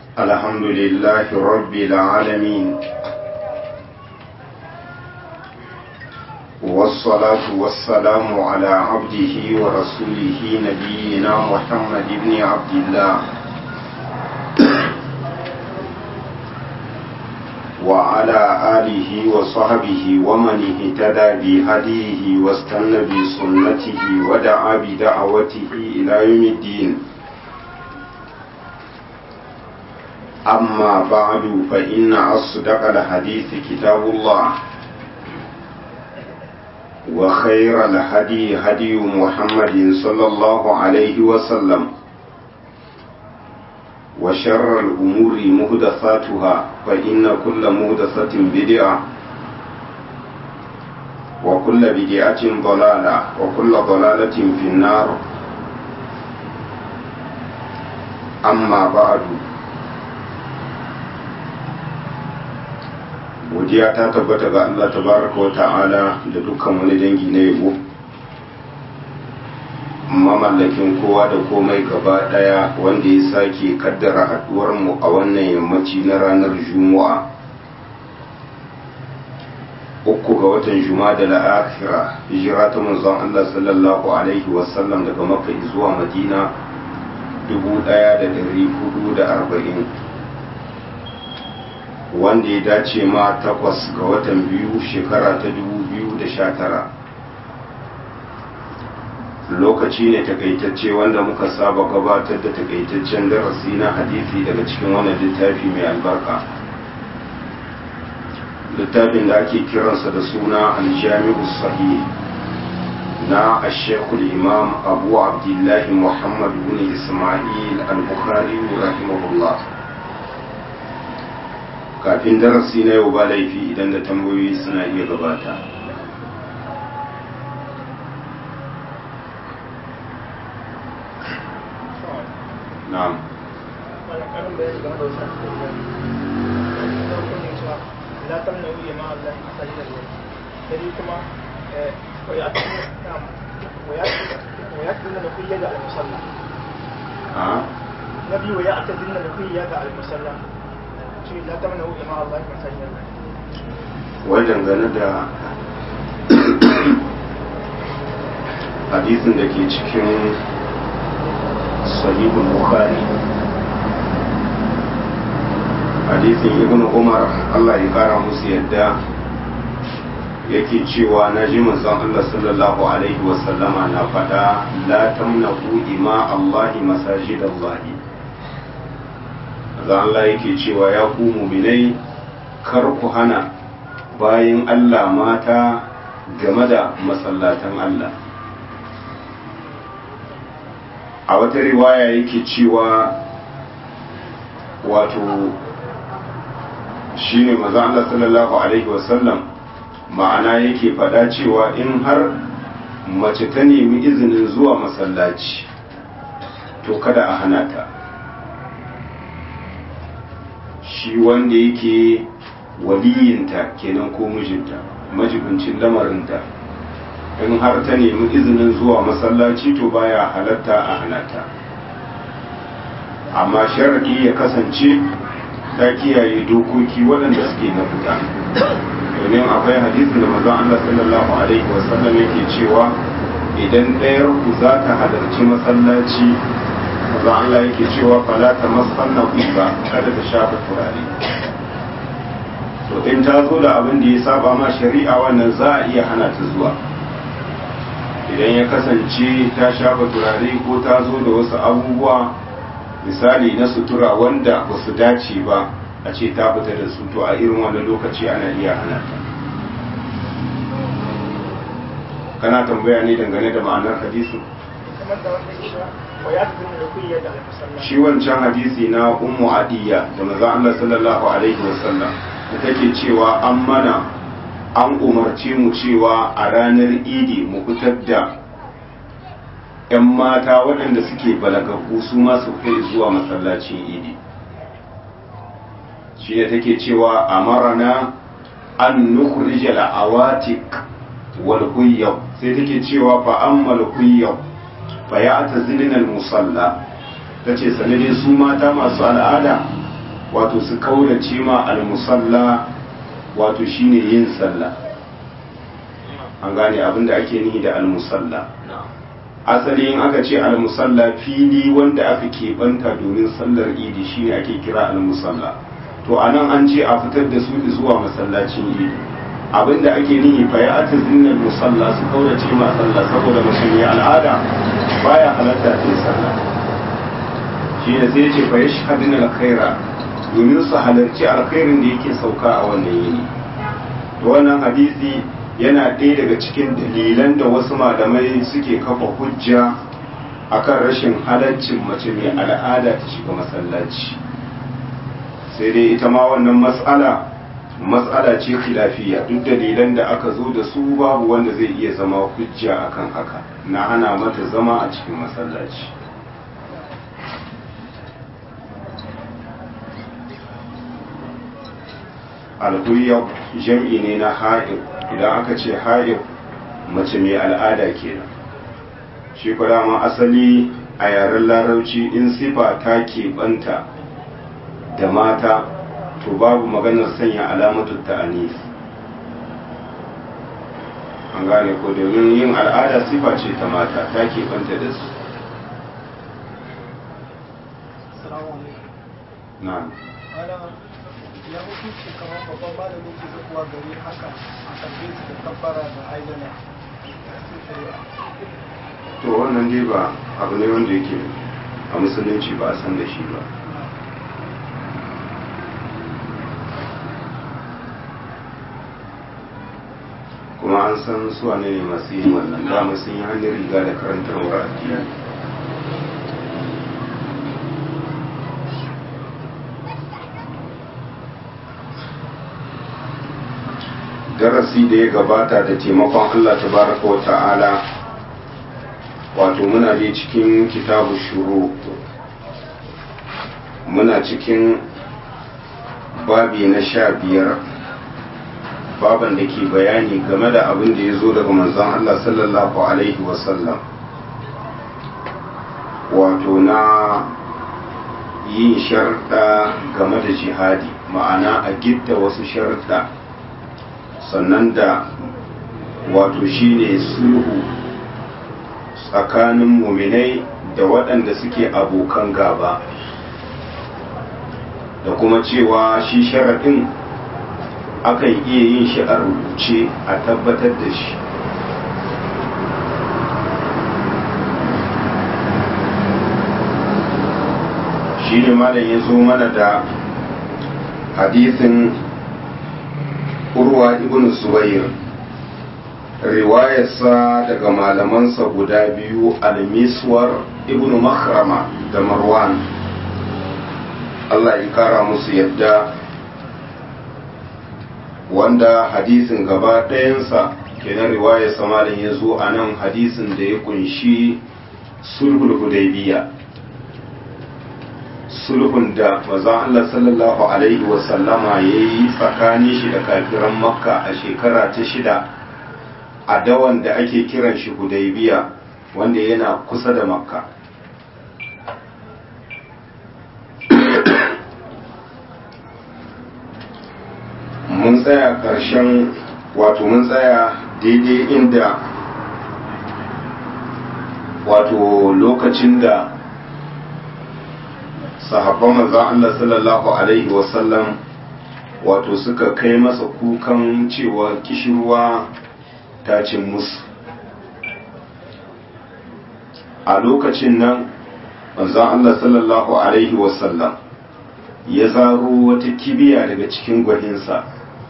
الحمد لله رب العالمين والصلاة والسلام على عبده ورسوله نبينا محمد بن عبد الله وعلى آله وصحبه ومن اهتدى بهديه واستنى بسنته ودعا بدعوته إلى يوم الدين أما بعد فإن أصدق الحديث كتاب الله وخير الهدي هدي محمد صلى الله عليه وسلم وشر الأمور مهدثاتها فإن كل مهدثة بدعة وكل بدعة ضلالة وكل ضلالة في النار أما بعد godiya ta tabbata ga Allah tabaraka wa ta'ala da dukkan wani dangi na yabo mamallakin kowa da komai gaba daya wanda ya sake kaddara haduwar mu a wannan yammaci na ranar juma'a uku ga watan juma'a da la'akira hijira ta manzon Allah sallallahu alaihi wasallam daga makka zuwa madina 1440 wanda ya dace ma takwas ga watan biyu shekara ta dubu biyu da sha tara lokaci ne takaitacce wanda muka saba gabatar da takaitaccen darasi na hadisi daga cikin wannan littafi mai albarka littafin da ake kiransa da suna aljami'u sahih na ashekul imam abu abdullahi muhammad bin ismail al-bukhari rahimahullah kafin darasi na yau ba laifi idan da tambayoyi suna iya gabata na'am نبي ويعتزلن نقيا على المصلى la tamna hu ima Allah masajid wai dangane da hadisin da ke cikin sahihul bukhari hadisin ibn umar Allah ya kara musu yadda yake cewa na ji manzon Allah sallallahu alaihi wasallama na faɗa la tamnahu ima Allah masajid Allah da Allah yake cewa ya ku muminai kar ku hana bayan Allah mata game da masallatan Allah a wata riwaya yake cewa wato shine maza Allah sallallahu alaihi wasallam ma'ana yake faɗa cewa in har mace ta nemi izinin zuwa masallaci to kada a hana ta shi wanda yake waliyinta kenan ko mijinta majibincin lamarinta in har ta nemi izinin zuwa masallaci to baya halatta a hanata amma sharadi ya kasance ta kiyaye dokoki waɗanda suke na fita domin akwai hadisin da mazan Allah sallallahu alaihi wasallam yake cewa idan ɗayar ku za ta halarci masallaci maza Allah yake cewa fala ta masanna ba kada ta shafa turare to in ta zo da abin da ya saba ma shari'a wannan za a iya hana ta zuwa idan ya kasance ta shafa turare ko ta zo da wasu abubuwa misali na sutura wanda ba su dace ba a ce ta fita da su to a irin wannan lokaci ana iya hana ta kana tambaya ne dangane da ma'anar hadisin shi wancan hadisi na ummu adiya da maza Allah sallallahu alaihi wasallam da take cewa an mana an umarce mu cewa a ranar idi mu fitar da 'yan mata waɗanda suke balagaggu su masu kai zuwa masallacin idi shi ne take cewa a marana an nukhrijal awatik wal huyyab sai take cewa fa ammal huyyab fa ya ta zilin musalla ta ce sanadin su mata masu al'ada wato su kaurace ma almusalla wato shine yin sallah an gane abinda ake nihi da almusalla asali in aka ce almusalla fili wanda aka keɓanta domin sallar idi shine ake kira almusalla to anan an ce a fitar da su zuwa masallacin idi abinda ake nihi fa ya ata zinnal musalla su kaurace ma sallah saboda musulmi al'ada baya halatta ta sallah shi ne sai ce fa yashhaduna alkhaira domin su halarci alkhairin da yake sauka a wannan yini to wannan hadisi yana ɗaya daga cikin dalilan da wasu malamai suke kafa hujja akan rashin halaccin mace mai al'ada ta shiga masallaci sai dai ita ma wannan matsala matsala ce khilafiya duk dalilan da aka zo da su babu wanda zai iya zama hujja akan haka na hana mata zama a cikin masallaci alhuyya jam'i ne na ha'ib idan aka ce ha'ib mace mai al'ada kenan shi dama asali a yaren larauci in sifa ta keɓanta da mata to babu maganar sanya alamatu ta'anis an gane ko domin yin al'ada sifa ce ta mata ta keɓanta da su na'am ya hukunci kamar babban malamin ke zuwa gari haka a karbe su da kabbara da aizana to wannan dai ba abu ne wanda yake a musulunci ba a san da shi ba kuma an san su wane ne masu yin wannan dama sun yi hanyar riga da karantarwar addini darasi da ya gabata da taimakon Allah tabaraka wa ta'ala wato muna ne cikin kitabu shuru muna cikin babi na sha biyar baban da ke bayani game da abin da ya zo daga manzon Allah sallallahu alaihi wasallam wato na yin sharɗa game da jihadi ma'ana a gidda wasu sharɗa sannan da wato shine sulhu tsakanin muminai da waɗanda suke abokan gaba da kuma cewa shi sharaɗin akan iya yin shi a rubuce a tabbatar da shi shi ne malam ya zo mana da hadisin urwa ibn zubair riwayarsa daga malamansa guda biyu al-miswar ibn makhrama da marwan Allah ya kara musu yadda wanda hadisin gaba ɗayansa kenan riwayarsa malam ya zo a nan hadisin da ya kunshi sulhul hudaybiya sulhun da maza Allah sallallahu alaihi wasallama ya yi tsakanin shi da kafiran makka a shekara ta shida a dawan da ake kiran shi hudaybiya wanda yana kusa da makka mun tsaya ƙarshen wato mun tsaya daidai inda wato lokacin da sahabban manzan Allah sallallahu Alaihi wasallam wato suka kai masa kukan cewa kishirwa ta cin musu a lokacin nan manzan Allah sallallahu Alaihi wasallam ya zaro wata kibiya daga cikin gwaninsa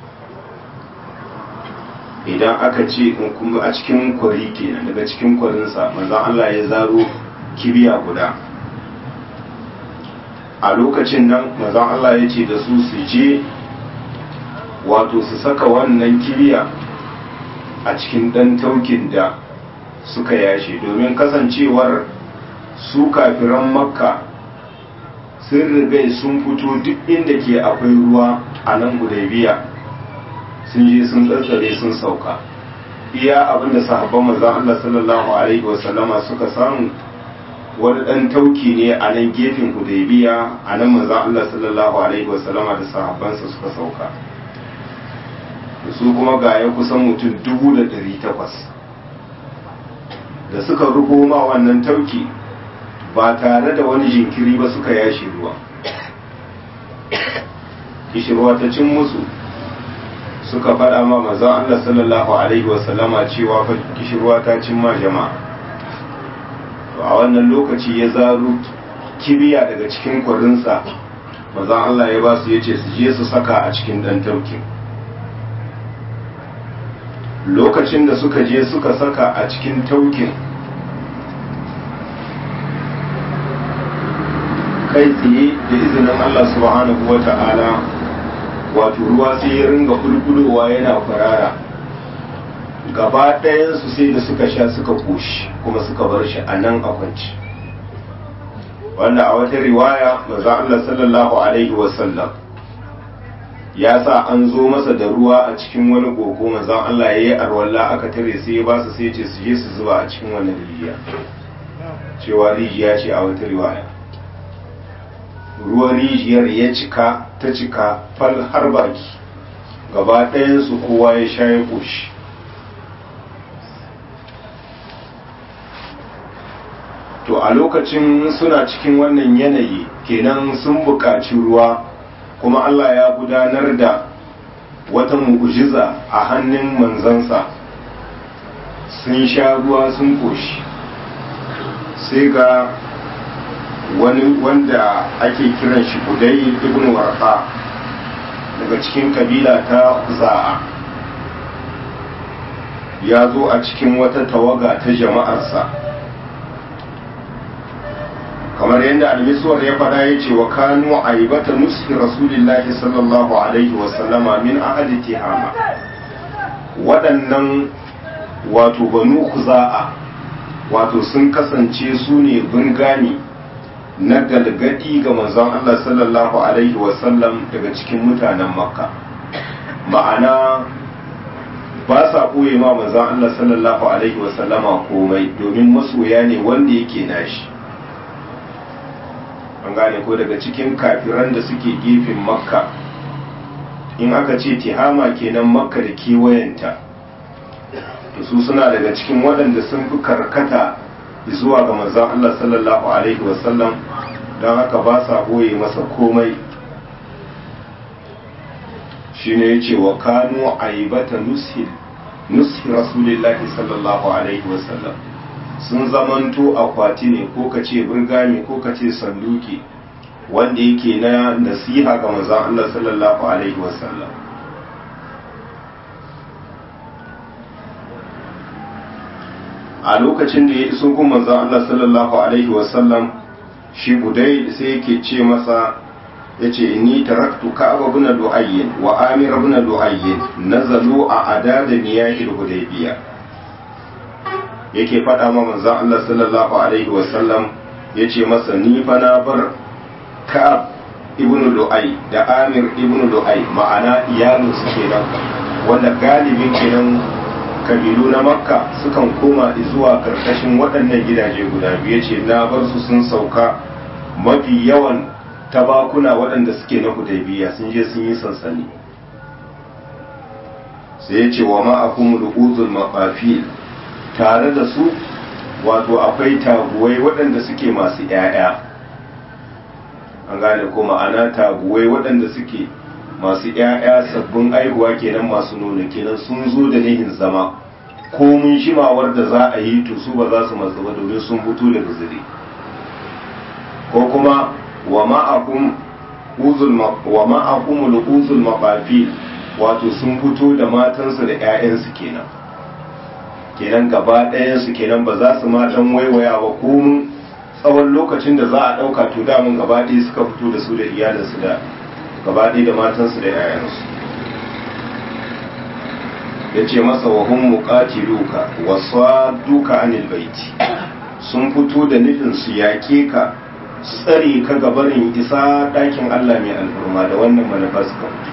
idan aka ce kuma a cikin kwari kenan daga cikin kwarinsa manzan Allah ya zaro kibiya guda a lokacin nan manzan Allah ya ce da su su je wato su saka wannan kibiya a cikin ɗan taukin da suka yashe domin kasancewar su kafiran makka sun rigai sun fito duk inda ke akwai ruwa a nan gudaibiya sun je sun tsatsare sun sauka iya abinda sahabban manzan Allah sallallahu alaihi wasallama suka samu wani ɗan tauki ne a nan gefen hudaybiya a nan manzan Allah sallallahu alaihi wasallama da sahabbansa suka sauka da su kuma ga ya kusan mutum dubu da ɗari takwas da suka rugo ma wannan tauki ba tare da wani jinkiri ba suka yashi ruwa kishirwa ta cin musu suka faɗa ma manzan Allah sallallahu alaihi wasallama cewa fa kishirwa ta cin ma jama'a to a wannan lokaci ya zaro kibiya daga cikin kwarinsa mazan Allah ya ba su ya ce su je su saka a cikin ɗan taukin lokacin da suka je suka saka a cikin taukin kai tsaye da izinin Allah subhanahu wa ta'ala wato ruwa sai ya ringa bulbulowa yana kwarara gaba ɗayansu sai da suka sha suka koshi kuma suka bar shi a nan a kwanci wanda a wata riwaya maza Allah sallallahu alaihi wasallam ya sa an zo masa da ruwa a cikin wani koko maza Allah ya yi arwalla aka tare sai ya ba su sai ce su je su zuba a cikin wani rijiya cewa rijiya ce a wata riwaya ruwan rijiyar ya cika ta cika fal har baki gaba ɗayansu kowa ya sha ya koshi to a lokacin suna cikin wannan yanayi kenan sun buƙaci ruwa kuma Allah ya gudanar da wata mu'ujiza a hannun manzansa sun sha ruwa sun koshi sai ga wani wanda ake kiran shi budai ibn warqa daga cikin kabila ta za'a ya zo a cikin wata tawaga ta jama'arsa kamar yadda almisuwar ya fada ya ce wa kanu aibata nuski rasulillahi sallallahu alaihi wasallama min ahadi tihama waɗannan wato banu kuza'a wato sun kasance su ne birgani na galgadi ga manzon Allah sallallahu alaihi wasallam daga cikin mutanen makka ma'ana ba sa ɓoye ma manzon Allah sallallahu alaihi wasallama komai domin masoya ne wanda yake nashi an gane ko daga cikin kafiran da suke gefen makka in aka ce tihama kenan makka da kewayenta to su suna daga cikin waɗanda sun fi karkata zuwa ga manzon Allah sallallahu alaihi wasallam don haka ba sa ɓoye masa komai shine ya ce wa kanu aibata nushi nushi rasulillahi sallallahu alaihi wasallam sun zamanto akwati ne ko ka ce burgami ko ka ce sanduki wanda yake na nasiha ga manzon Allah sallallahu alaihi wasallam a lokacin da ya iso gun manzon Allah sallallahu alaihi wasallam shi budai sai yake ce masa yace inni taraktu ka'ab ibn lu'ayyin wa amir ibn lu'ayyin nazalu a adada niyahil hudaybiyah yake faɗa ma manzon Allah sallallahu alaihi wasallam yace masa ni fa na bar ka'ab ibn lu'ay da amir ibn lu'ay ma'ana iyalin su kenan wanda galibin kenan kabilu na makka sukan koma zuwa karkashin waɗannan gidaje guda biyu ce na bar su sun sauka mafi yawan tabakuna waɗanda suke na hudaybiya sun je sun yi sansani sai ya ce wa ma'akum uzul maqafil tare da su wato akwai taguwai waɗanda suke masu ‘ya'ya an gane ko ma'ana taguwai waɗanda suke masu ‘ya'ya sabbin aihuwa kenan masu nuna kenan sun zo da nihin zama ko mun shimawar da za a yi to su ba za su matsu ba domin sun fito daga zire ko kuma wa ma'akum uzul maɓafi wato sun fito da matansu da ‘ya'yansu kenan kenan gaba ɗayansu kenan ba za su ma dan waiwaya ba komun tsawon lokacin da za a ɗauka to damun gaba ɗaya suka fito da su da iyalinsu da gaba ɗaya da matansu da 'ya'yansu ya ce masa wa hun muqatiluka wa duka anil baiti sun fito da nufin su yaƙe ka su tsare ka gabarin isa ɗakin Allah mai alfurma da wannan manufar suka fito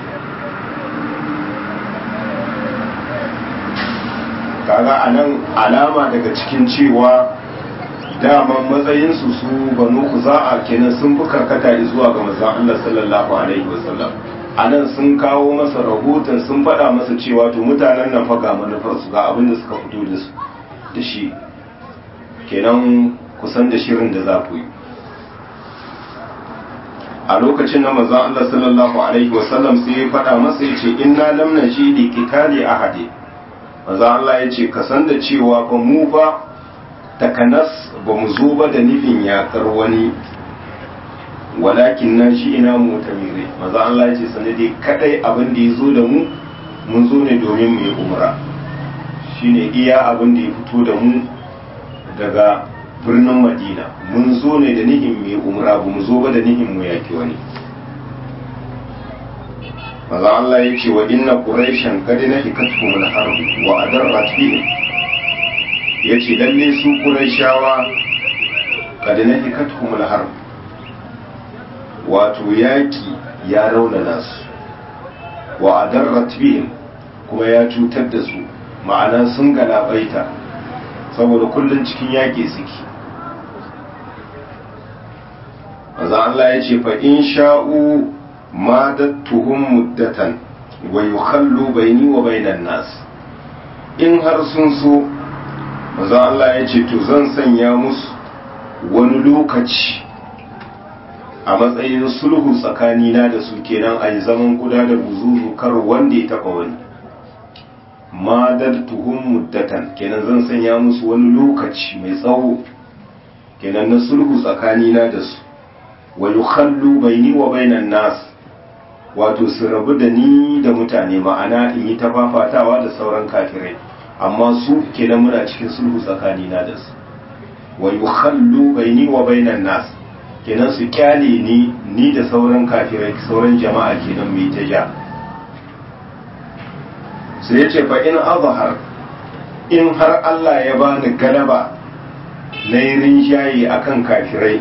kaga a nan alama daga cikin cewa daman matsayinsu su banu kuza'a kenan sun fi karkata zuwa ga manzon Allah sallallahu alaihi wasallam a nan sun kawo masa rahoton sun faɗa masa cewa to mutanen nan fa ga manufarsu ga abin da suka fito da su da shi kenan kusan da shirin da za ku yi a lokacin da manzon Allah sallallahu alaihi wasallam sai ya faɗa masa ya ce inna lam naji li qitali ahadi manzon Allah ya ce ka san da cewa ba mu fa takanas ba mu zo ba da nufin yakar wani walakin na shi ina mu tamire manzon Allah ya ce sanadi kadai abin da ya zo da mu mun zo ne domin mu yi umra shine iya abin da ya fito da mu daga birnin madina mun zo ne da nihin mai umra ba mu zo ba da nihin mu yaki wani maza Allah ya ce wa inna quraishan kad nahikatkum al-harb wa adarrat bihim yace lalle su quraishawa kad nahikatkum al-harb wato yaki ya raunana su wa adarrat bihim kuma ya cutar da su ma'ana sun galabaita saboda kullum cikin yaƙi suke maza Allah ya ce fa in sha'u ma dattuhum muddatan wa yukhallu baini wa bainan nas in har sun so maza Allah ya ce to zan sanya musu wani lokaci a matsayin sulhu tsakanina da su kenan a yi zaman kuda da buzuzu kar wanda ya taba wani madartuhum muddatan kenan zan sanya musu wani lokaci mai tsawo kenan na sulhu tsakanina da su wa yukhallu baini wa bainan nas wato su rabu da ni da mutane ma'ana in yi ta fafatawa da sauran kafirai amma su kenan muna cikin sulhu tsakanina da su wa yukhallu baini wa bainan nas kenan su kyale ni ni da sauran kafirai sauran jama'a kenan mai ta ja sai ya ce fa in azhar in har Allah ya bani galaba na yi rinjaye akan kafirai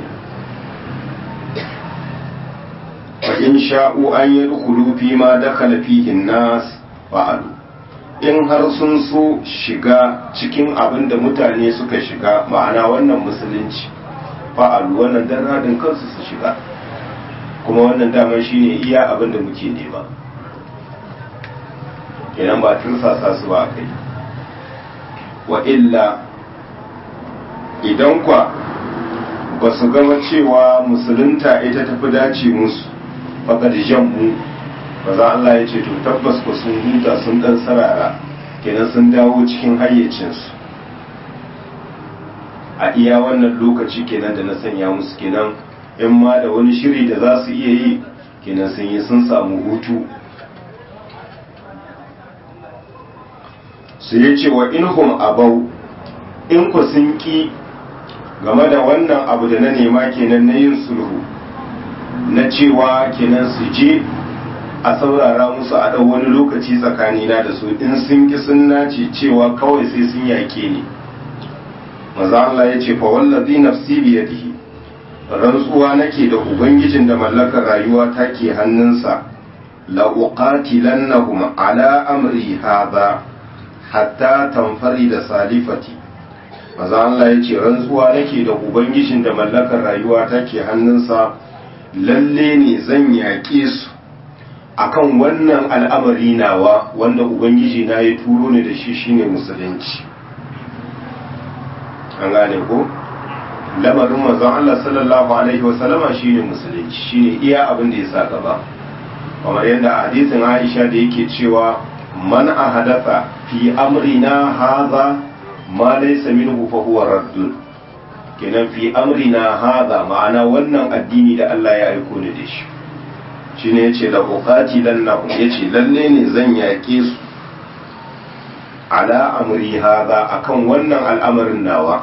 fa in sha'u an yi dukulu fi ma dakhala fihi nas fa'alu in har sun so shiga cikin abin da mutane suka shiga ma'ana wannan musulunci fa'alu wannan dan radin kansu su shiga kuma wannan daman shine iya abin da muke nema kenan ba tursasa su ba kai wa illa idan kwa ba su gama cewa musulunta ita tafi dace musu baka da jammu ba za Allah ya ce to tabbas ku sun huta sun dan sarara kenan sun dawo cikin hayyacinsu a iya wannan lokaci kenan da na sanya musu kenan in ma da wani shiri da za su iya yi kenan sun yi sun samu hutu su ya ce wa inhum abau in ku sun ki game da wannan abu da na nema kenan na yin sulhu na cewa kenan su je a saurara musu a ɗau wani lokaci tsakanina da su in sun ki sun nace cewa kawai sai sun yake ni maza Allah ya ce fa wallazi nafsi biyadihi rantsuwa nake da ubangijin da mallakar rayuwa take hannunsa la uqatilannahum ala amri hadha hatta tamfari da salifati maza Allah ya ce rantsuwa nake da ubangijin da mallakar rayuwa take hannunsa lalle ne zan yaƙe su akan wannan al'amari nawa wanda ubangiji na ya turo ne da shi shine musulunci an gane ko lamarin manzon Allah sallallahu alaihi wasallama shine musulunci shine iya abin da ya sa gaba kamar yadda a hadisin Aisha da yake cewa man ahadatha fi amrina hadha ma laysa minhu fa huwa raddun kenan fi amrina hadha ma'ana wannan addini da Allah ya aiko ni da shi shine yace da uqatilan nahum yace lalle ne zan yake su ala amri hadha akan wannan al'amarin nawa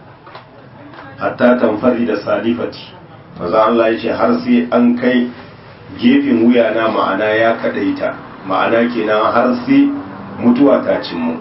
hatta tamfari da salifati maza Allah yace har sai an kai gefen wuya na ma'ana ya kadaita ma'ana kenan har sai mutuwa ta cimmu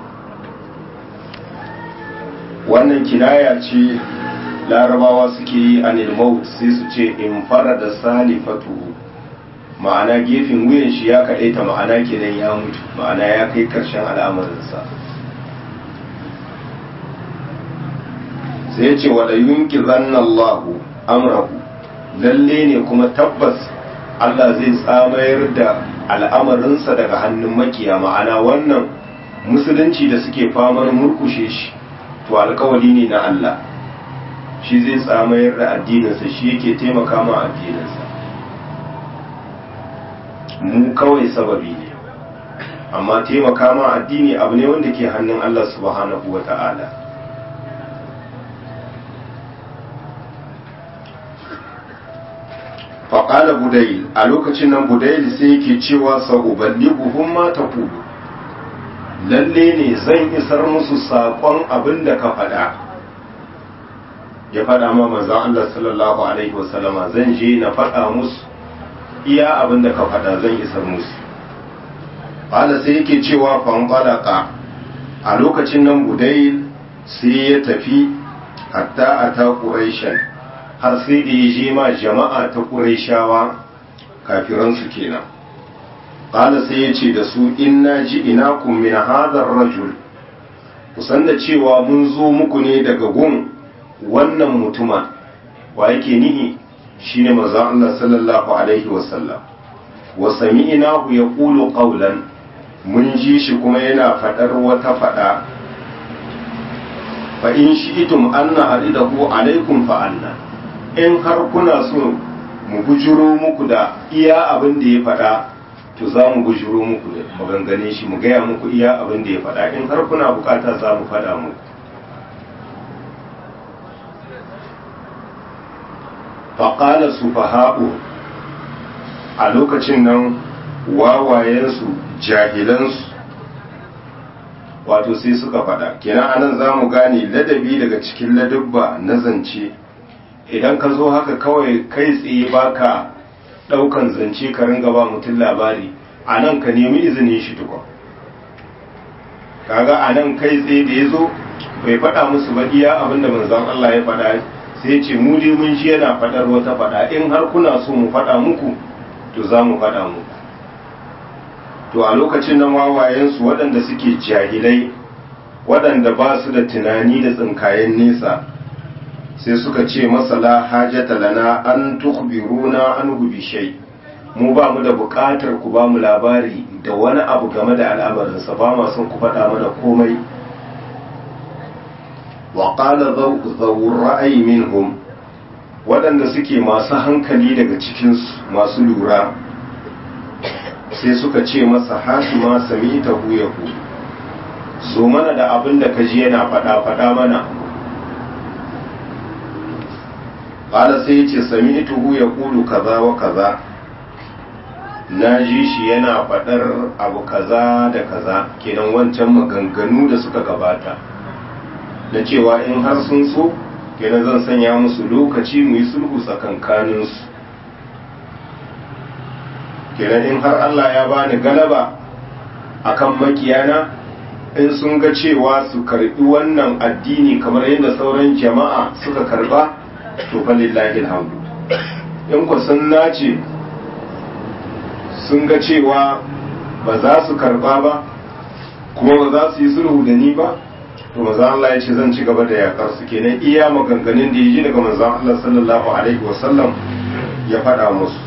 wannan kinaya ce larabawa suke yi a maut sai su ce in fara da salifatu ma'ana gefen wuyan shi ya kaɗaita ma'ana kenan ya mutu ma'ana ya kai ƙarshen al'amarinsa sai ya ce wada yunki zannallahu amrahu lalle ne kuma tabbas Allah zai tsamayar da al'amarinsa daga hannun makiya ma'ana wannan musulunci da suke famar murkushe shi to alkawali ne na Allah shi zai tsamayar da addininsa shi yake taimaka ma addininsa mu kawai sababi ne amma taimaka ma addini abu ne wanda ke hannun Allah subhanahu wa ta'ala faƙala budayil a lokacin nan budayil sai yake cewa sa'uballighuhum ma taqulu lalle ne zan isar musu saƙon abin da ka faɗa ya faɗa ma manzon Allah sallallahu alaihi wasallama zan je na faɗa musu iya abin da ka faɗa zan isar musu ƙala sai yake cewa fanfalaka a lokacin nan budayil sai ya tafi hatta a ta ƙuraishen har sai da ya je ma jama'a ta ƙuraishawa kafiransu kenan ƙala sai ya ce da su inna ji ina min hadar rajul kusan da cewa mun zo muku ne daga gun wannan mutuma wa yake nihi shine manzon Allah sallallahu alaihi wasallam wa sami'nahu yaqulu qawlan mun ji shi kuma yana fadar wata fada fa in shi'tum anna aridahu alaikum fa anna in har kuna so mu bujuro muku da iya abin da ya fada to za mu bujuro muku da magangane shi mu gaya muku iya abin da ya fada in har kuna bukata za mu fada muku faƙala su faha'u a lokacin nan wawayensu jahilansu wato sai suka faɗa kenan anan za mu gane ladabi daga cikin ladabba na zance idan ka zo haka kawai kai tsaye baka ɗaukan zance ka ringa ba mutum labari a nan ka nemi izinin shi tukwa kaga a nan kai tsaye da ya zo bai faɗa musu ba iya abinda manzon Allah ya faɗa sai ce mu dai mun ji yana faɗar wata faɗa in har kuna so mu faɗa muku to za mu faɗa muku to a lokacin nan wawayensu waɗanda suke jahilai waɗanda ba su da tunani da tsinkayen nesa sai suka ce masala hajjata lana an tukhbiruna an bi shay mu ba mu da buƙatar ku ba mu labari da wani abu game da al'amarinsa ba ma son ku faɗa mana komai wa qala zawur ra'ayi minhum waɗanda suke masu hankali daga cikinsu masu lura sai suka ce masa hasima sami ta huyahu so mana da abin da ka ji yana faɗa faɗa mana ƙala sai ya ce sami ita huya ƙulu kaza wa kaza na ji shi yana faɗar abu kaza da kaza kenan wancan maganganu da suka gabata na cewa in har sun so kenan zan sanya musu lokaci mu yi sulhu tsakankaninsu kenan in har Allah ya bani galaba akan makiyana in sun ga cewa su karbi wannan addini kamar yadda sauran jama'a suka karba to fa lillahi alhamdu in ku sun nace sun ga cewa ba za su karba ba kuma ba za su yi sulhu da ni ba to maza Allah ya ce zan ci gaba da yakar su kenan iya maganganun da ya ji daga manzon Allah sallallahu alaihi wasallam ya faɗa musu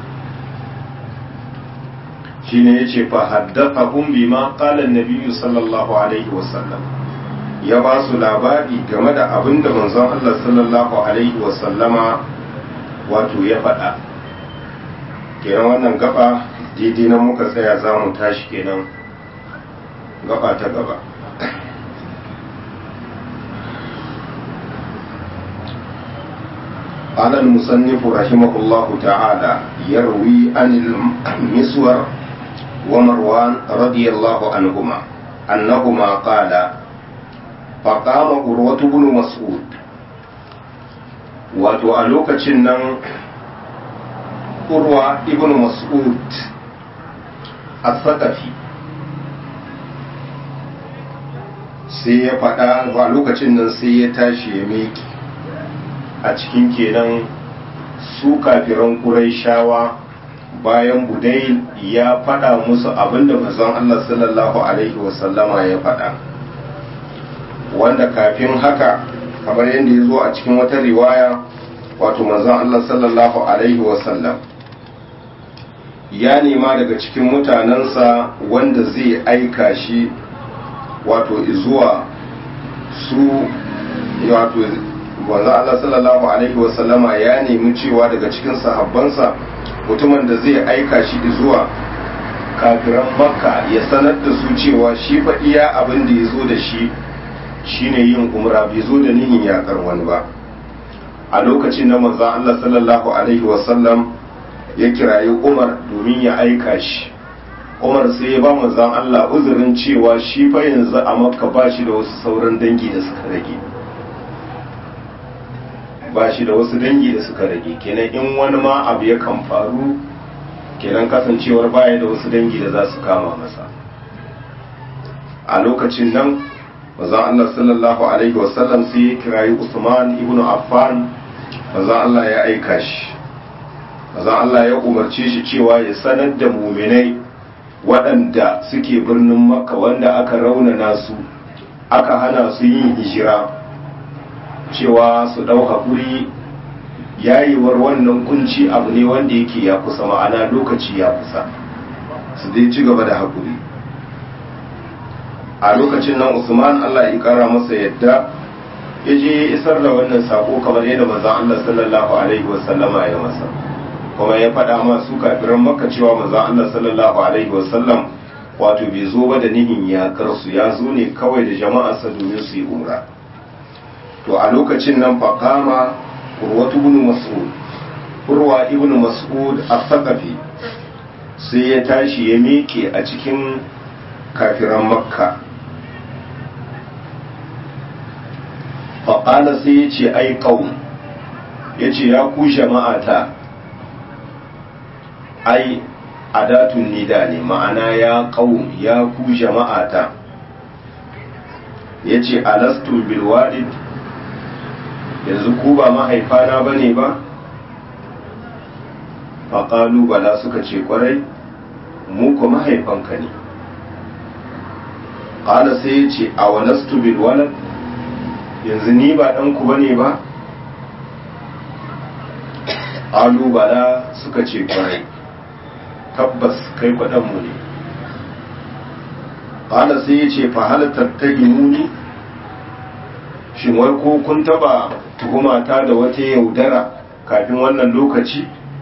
shine yace fa haddathahum bima qala an-nabiy sallallahu alaihi wasallam ya ba su labari game da abin da manzon Allah sallallahu alaihi wasallama wato ya faɗa kenan wannan gaba daidai na muka tsaya za mu tashi kenan gaba ta gaba قال المصنف رحمه الله تعالى يروي عن المسور ومروان رضي الله عنهما أنهما قال فقام عروة بن مسعود wato a lokacin nan urwa ibn mas'ud as-saqafi sai ya faɗa a lokacin nan sai ya tashi ya meki a cikin kenan su kafiran shawa bayan budai ya faɗa musu abinda manzon Allah sallallahu alaihi wasallama ya faɗa wanda kafin haka kamar yadda ya zo a cikin wata riwaya wato manzon Allah sallallahu alaihi wasallam ya nema daga cikin mutanensa wanda zai aika shi wato zuwa su wato wanzu Allah sallallahu alaihi wasallama ya nemi cewa daga cikin sahabbansa mutumin da zai aika shi zuwa kafiran makka ya sanar da su cewa shi fa iya abin da ya zo da shi shine yin umra bai zo da nihin yakar wani ba a lokacin da manzon Allah sallallahu alaihi wasallam ya kirayi Umar domin ya aika shi Umar sai ya ba manzon Allah uzurin cewa shi fa yanzu a Makka ba shi da wasu sauran dangi da suka rage ba shi da wasu dangi da suka rage kenan in wani ma abu ya kan faru kenan kasancewar baya da wasu dangi da za su kama masa a lokacin nan manzon Allah sallallahu alaihi wasallam sai ya kirayi Usman ibn Affan manzon Allah ya aika shi manzon Allah ya umarce shi cewa ya sanar da muminai waɗanda suke birnin Makka wanda aka raunana su aka hana su yin hijira cewa su ɗau haƙuri yayewar wannan kunci abu ne wanda yake ya kusa ma'ana lokaci ya kusa su dai ci gaba da haƙuri a lokacin nan usman allah ya kara masa yadda ya je ya isar da wannan sako kamar yadda manzon allah sallallahu alaihi wasallama ya masa kuma ya faɗa masu kafiran maka cewa manzon allah sallallahu alaihi wasallam wato bai zo ba da nihin yakar su ya zo ne kawai da jama'arsa domin su yi umra to a lokacin nan faƙama urwatu ibn mas'ud urwa ibn mas'ud as-saqafi sai ya tashi ya miƙe a cikin kafiran makka faƙala sai ya ce ai ƙaun ya ce ya ku jama'ata ai adatun nida ne ma'ana ya ƙaun ya ku jama'ata ya ce alastun bilwadid yanzu ku ba mahaifana ba ne ba faƙalu bala suka ce ƙwarai mu ku mahaifanka ne ƙala sai ya ce a walastu bilwalad yanzu ni ba ɗanku ba ne ba ƙalu bala suka ce ƙwarai tabbas kai kwaɗanmu ne ƙala sai ya ce fahalatar ta muni shin wai ko kun taba tuhumata da wata yaudara kafin wannan lokaci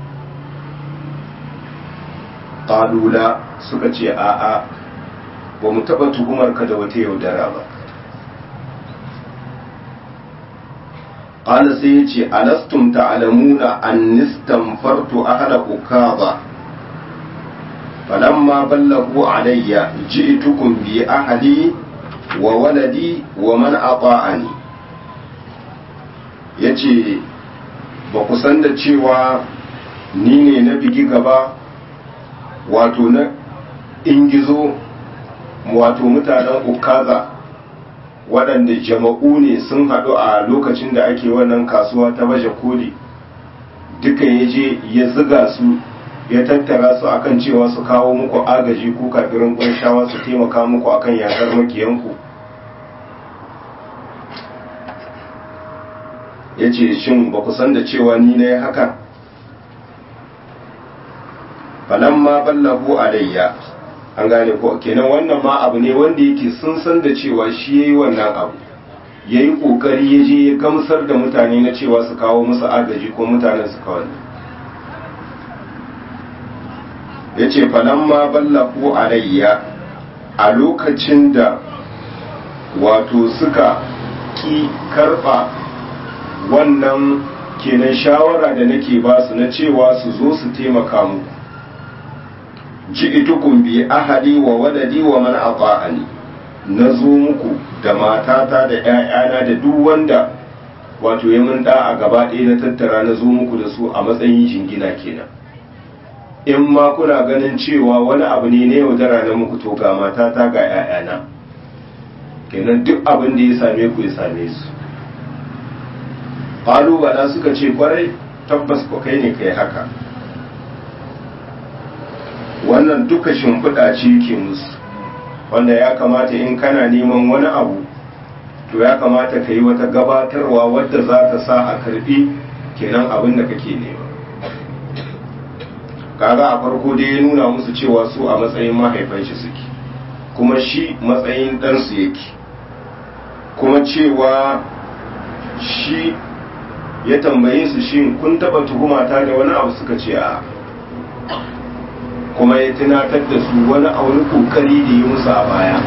ƙalula suka ce a'a ba mu taba tuhumarka da wata yaudara ba ƙala sai ya ce alastum ta'alamuna an nistamfartu ahla ukaba falamma ballahu alayya ji'tukum bi ahli wa waladi wa man ata'ani ya ce ba ku san da cewa ni ne na bigi gaba wato na ingizo wato mutanen ukaza waɗanda jama'u ne sun haɗu a lokacin da ake wannan kasuwa ta baje koli duka ya je ya ziga su ya tattara su akan cewa su kawo muku agaji ko kafirin ƙunshawa su taimaka muku akan yakar makiyanku ya ce shin ba ku san da cewa ni na yi haka falan ma ballahu alayya an gane ko kenan wannan ma abu ne wanda yake sun san da cewa shi ya yi wannan abu ya yi ƙoƙari ya je ya gamsar da mutane na cewa su kawo musu agaji ko mutanen su kawai ya ce falan ma ballahu alayya a lokacin da wato suka ki karɓa wannan kenan shawara da nake ba su na cewa su zo su taimaka mu ji itukun bi ahali wa waladi wa man ata'ani na zo muku da matata da ƴaƴana da duk wanda wato ya mun a gaba ɗaya na tattara na zo muku da su a matsayin jingina kenan in ma kuna ganin cewa wani abu ne na yaudara na muku to ga matata ga ƴaƴana kenan duk abin da ya same ku ya same su bala suka ce kwarai tabbas ko kai ne kai haka wannan duka shimfiɗa ce ke musu wanda ya kamata in kana neman wani abu to ya kamata ka yi wata gabatarwa wadda za ta sa a karbi kenan abin da kake nema kaga a farko dai ya nuna musu cewa su a matsayin mahaifan shi suke kuma shi matsayin ɗansu yake kuma cewa shi ya tambaye su shi kun taɓa tuhumata da wani abu suka ce a kuma ya tunatar da su wani a wani kokari da yi musu a baya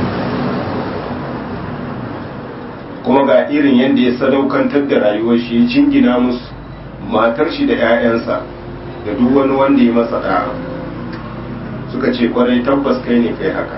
kuma ga irin yadda ya sadaukantar da rayuwar shi ya jingina musu matar shi da 'ya'yansa da duk wani wanda ya masa da'a suka ce kwarai tabbas kai ne kai haka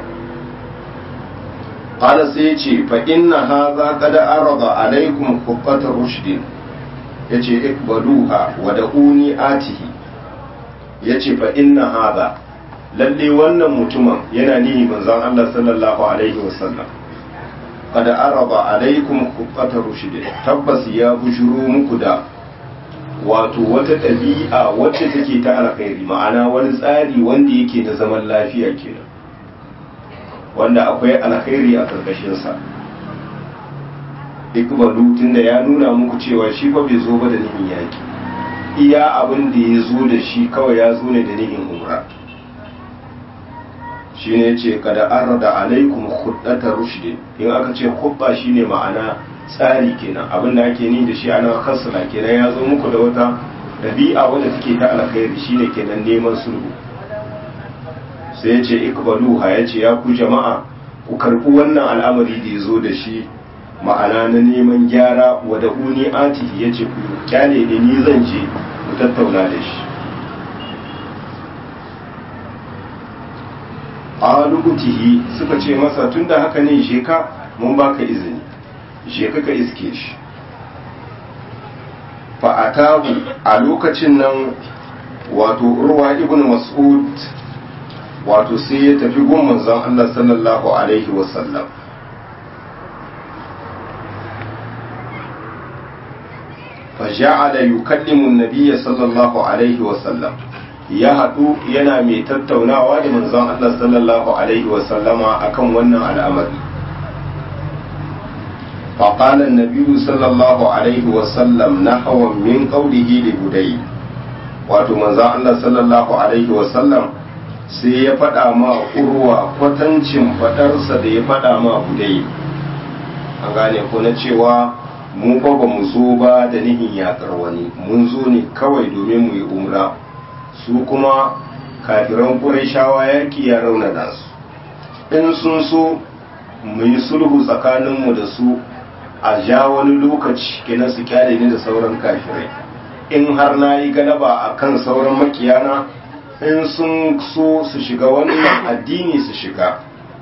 qala sai ce fa inna hadha qad arada alaikum huqqata rushdin yace ikbaluha wa da'uni atihi yace fa inna hadha lalle wannan mutumin yana nihi manzon Allah sallallahu alaihi wasallam qad arada alaikum huqqata rushdin tabbas ya bujuro muku da wato wata ɗabi'a wacce take ta alkhairi ma'ana wani tsari wanda yake da zaman lafiya kenan wanda akwai alkhairi a karkashinsa ikbalu tunda ya nuna muku cewa shi fa bai zo ba da nihin yaki iya abin da ya zo da shi kawai ya zo ne da nihin umra shi ne ce kada an rada alaikum huddata rushdin in aka ce hubba shine ma'ana tsari kenan abin da ake ni da shi ana kasala kenan ya zo muku da wata ɗabi'a wadda take ta alkhairi shine kenan neman sulhu sai ya ce ikbaluha ya ce ya ku jama'a ku karɓi wannan al'amari da ya zo da shi ma'ana na neman gyara wa da uni atihi ya ce ku kyale da ni zan je ku tattauna da shi alubutihi suka ce masa tunda haka ne je ka mun baka izini je ka iske shi fa'atahu a lokacin nan wato urwa ibn mas'ud wato sai ya tafi gun manzon Allah sallallahu alaihi wasallam فجعل يكلم النبي صلى الله عليه وسلم ya haɗu yana mai tattaunawa da manzon Allah sallallahu alaihi wasallama akan wannan al'amari فقال النبي صلى الله عليه وسلم نحو من قوله لبدي wato manzon Allah sallallahu alaihi wasallam sai ya faɗa ma urwa kwatancin faɗarsa da ya faɗa ma budai an gane ko na cewa mu fa ba mu zo ba da nihin yakar wani mun zo ne kawai domin mu yi umra su kuma kafiran ƙurayshawa yaƙi ya raunana su in sun so mu yi sulhu tsakaninmu da su a ja wani lokaci kenan su kyale ni da sauran kafirai in har na yi galaba a kan sauran makiyana in sun so su shiga wannan addini su shiga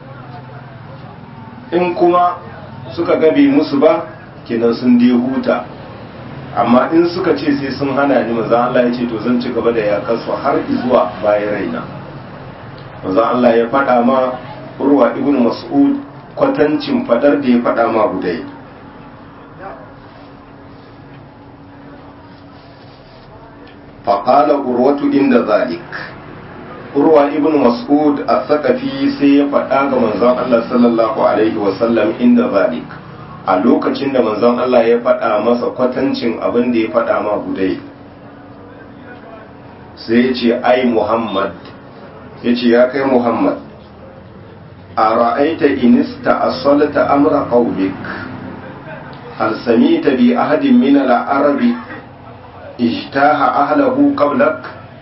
in kuma suka gabe musu ba kenan sun dai huta amma in suka ce sai sun hana ni maza Allah ya ce to zan ci gaba da yakar su har zuwa bayan raina maza Allah ya faɗa ma urwa ibn mas'ud kwatancin fadar da ya faɗa ma budai faƙala urwatu inda zalik urwa ibn mas'ud a sakafi sai ya faɗa ga manzon Allah sallallahu alaihi wasallam inda zalik a lokacin da manzon Allah ya faɗa masa kwatancin abin da ya faɗa ma gudai sai ya ce ai muhammad ya ce ya kai muhammad a ra'aita inista asalta amra qaumik hal samita bi ahadin min al-arabi ijtaha ahlahu qablak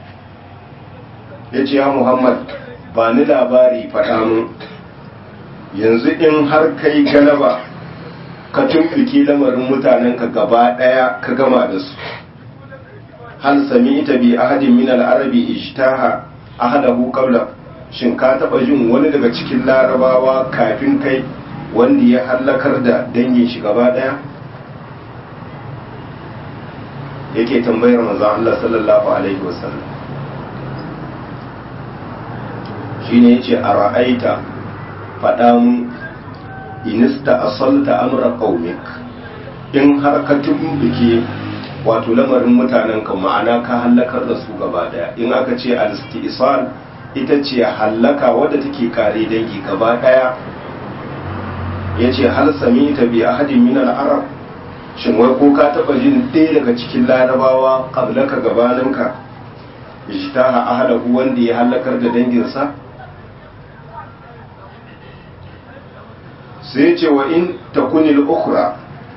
yace ya muhammad ba ni labari faɗa mun yanzu in har kai galaba ka tumfiki lamarin mutanenka gaba ɗaya ka gama da su hal sami'ta bi ahadin min al-arabi ijtaha ahlahu qabla shin ka taba jin wani daga cikin larabawa kafin kai wanda ya hallakar da dangin shi gaba ɗaya yake tambayar manzo Allah sallallahu alaihi wasallam shine yace a ra'aita faɗa mu inista asalta amra qaumik in har ka tumbuke wato lamarin mutanen ka ma'ana ka hallakar da su gaba daya in aka ce al-istisal ita ce hallaka wadda take kare dangi gaba daya ya ce hal sami ta bi ahadin min arab shin wai ko ka taba jin ɗaya daga cikin larabawa qablaka gabaninka ishtaha ahlahu wanda ya halakar da danginsa sai ce wa in takunil ukhra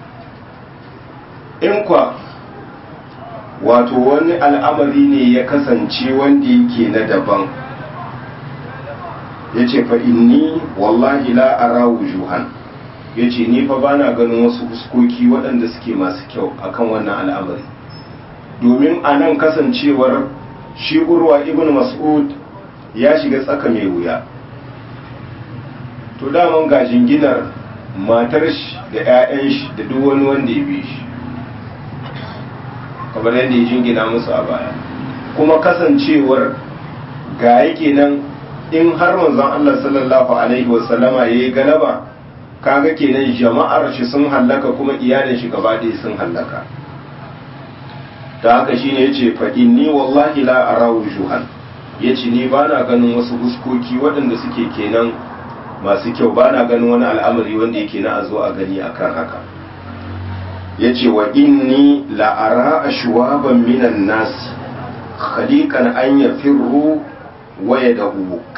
in kwa wato wani al'amari ne ya kasance wanda yake na daban ya ce fa inni wallahi la ara wujuhan ya ce ni fa bana ganin wasu fuskoki waɗanda suke masu kyau akan wannan al'amari domin a nan kasancewar shi urwa ibn mas'ud ya shiga tsaka mai wuya to daman ga jinginar matar shi da 'ya'yan shi da duk wani wanda ya bi shi kamar yadda ya jingina musu a baya kuma kasancewar ga yake nan in har manzon Allah sallallahu alaihi wasallama ya yi galaba kaga kenan jama'ar shi sun hallaka kuma iyalin shi gaba ɗaya sun hallaka ta haka shine yace fa inni wallahi la ara wujuhan yace ni bana ganin wasu huskoki waɗanda suke kenan masu kyau bana ganin wani al'amari wanda yake na a zo a gani akan haka yace wa inni la ara ashwaban minan nas khaliqan an yafirru wa yadhuk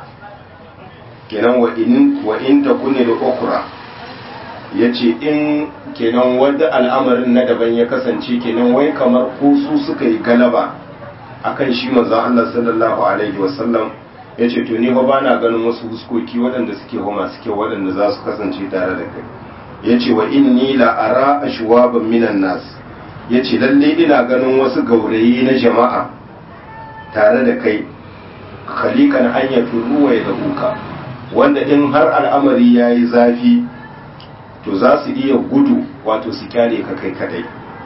kenan wa in wa in takuni da ukra yace in kenan wanda al'amarin na daban ya kasance kenan wai kamar ko su suka yi galaba akan shi manzon Allah sallallahu alaihi wasallam yace to ni ba bana ganin wasu huskoki waɗanda suke ho masu kyau waɗanda za su kasance tare da kai yace wa inni la ara ashwaban minan nas yace lalle ina ganin wasu gaurayi na jama'a tare da kai khalikan an ya ruwa ya dabuka wanda in har al'amari ya yi zafi to za su iya gudu wato su kyale ka kai kadai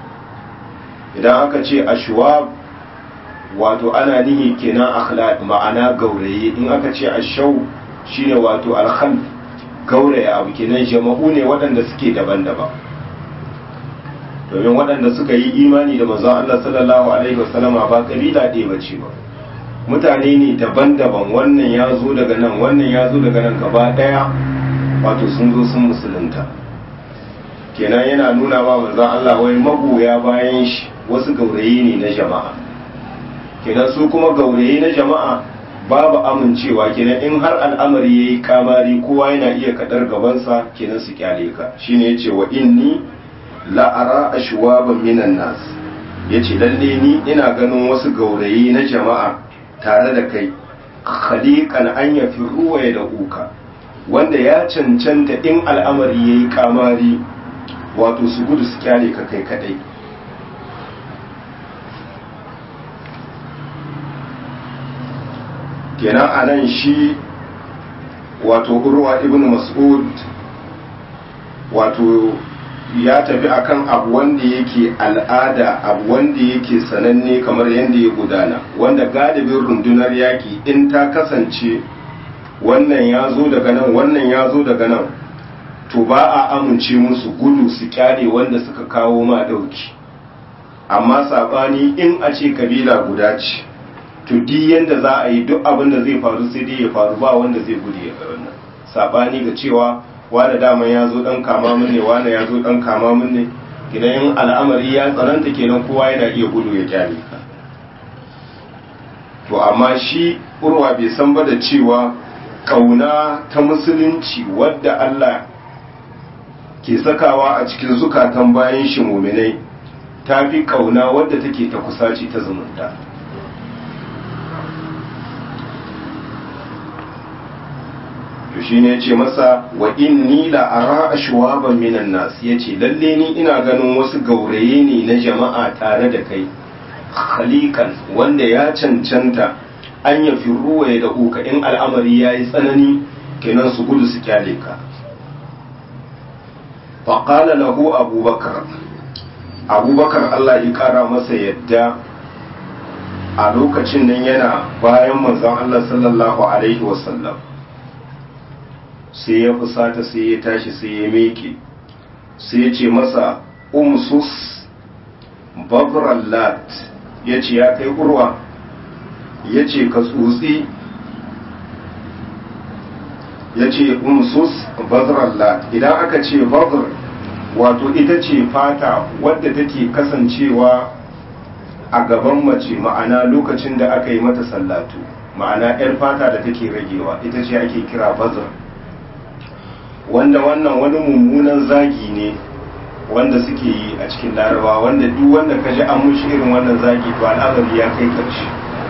idan aka ce ashwab wato ana nihi kenan akhlaq ma'ana gauraye in aka ce ashau shine wato alkhal gauraye abu kenan jama'u ne waɗanda suke daban-daban domin waɗanda suka yi imani da manzon Allah sallallahu alaihi wasallama ba kabila ɗaya bace ba mutane ne daban-daban wannan ya zo daga nan wannan ya zo daga nan gaba daya wato sun zo sun musulunta kenan yana nuna ma manzon Allah wai magoya bayan shi wasu gaurayi ne na jama'a kenan su kuma gaurayi na jama'a babu amincewa kenan in har al'amari yayi kamari kowa yana iya kadar gabansa kenan su kyale ka shine yace wa inni la ara ashwaban minan nas yace lalle ni ina ganin wasu gaurayi na jama'a tare da kai khaliqan an yafi ruwa ya da uka wanda ya cancanta in al'amari ya yi kamari wato su gudu su kyale ka kai kadai kenan a nan shi wato urwa ibn mas'ud wato ya tafi akan abu wanda yake al'ada abu wanda yake sananne kamar yadda ya gudana wanda galibin rundunar yaki in ta kasance wannan ya zo daga nan wannan ya zo daga nan to ba a amince musu gudu su kyale wanda suka kawo ma ɗauki amma saɓani in a ce kabila guda ce to di yanda za a yi duk abin da zai faru sai dai ya faru ba wanda zai gudu ya wannan saɓani ga cewa wane daman ya zo dan kama mun ne wane ya zo dan kama mun ne idan al'amari ya tsananta kenan kowa yana iya gudu ya kyale ka to amma shi urwa bai san ba da cewa kauna ta musulunci wadda Allah ke sakawa a cikin zukatan bayan shi muminai ta fi kauna wadda take ta kusaci ta zumunta to shi ne ce masa wa inni la ara ashwaban minan nas yace lalle ni ina ganin wasu gauraye ne na jama'a tare da kai khaliqan wanda ya cancanta an ya ruwa ya da uka in al'amari yayi tsanani kenan su gudu su kyale ka fa qala lahu abubakar abubakar Allah ya kara masa yadda a lokacin nan yana bayan manzon Allah sallallahu alaihi wasallam sai ya fusata sai ya tashi sai ya meke sai ya ce masa umsus babrallat ya ce ya kai urwa ya ce ka tsotsi ya ce umsus bazrallah idan aka ce bazr wato ita ce fata wadda take kasancewa a gaban mace ma'ana lokacin da aka yi mata sallatu ma'ana 'yar fata da take ragewa ita ce ake kira bazar wanda wannan wani mummunan zagi ne wanda suke yi a cikin larabawa wanda duk wanda ka ji an mushi irin wannan zagi to al'amari ya kai karshe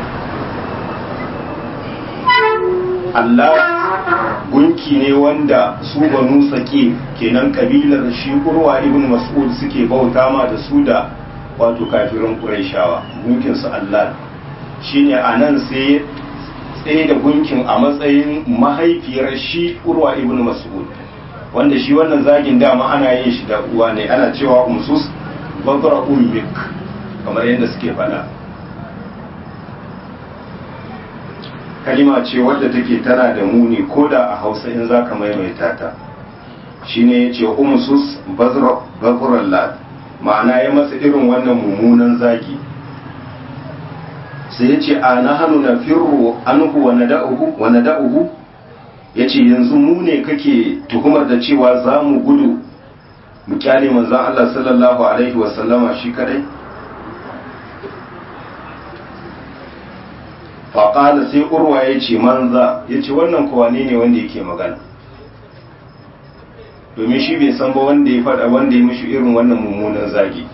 Allah gunki ne wanda su banu sake kenan kabilar shi urwa ibn mas'ud suke bauta ma da su da wato kafirin qurayshawa gunkin su Allah shine anan sai tsaye da gunkin a matsayin mahaifiyar shi urwa ibn mas'ud wanda shi wannan zagin dama ana yin shi da uwa ne ana cewa umsus babra ummik kamar yadda suke faɗa kalima ce wadda take tana da muni ko da a hausa in za ka maimaita ta shine ya ce umsus bazrar lat ma'ana ya masa irin wannan mummunan zagi sai ya ce a na hannu na firro anhu wa nada'uhu ya ce yanzu mu ne kake tuhumar da cewa za mu gudu mu kyale manzan Allah sallallahu alaihi wasallama shi kadai faƙala sai urwa ya ce manza ya ce wannan kowane ne wanda yake magana domin shi bai san ba wanda ya faɗa wanda ya mishi irin wannan mummunan zagi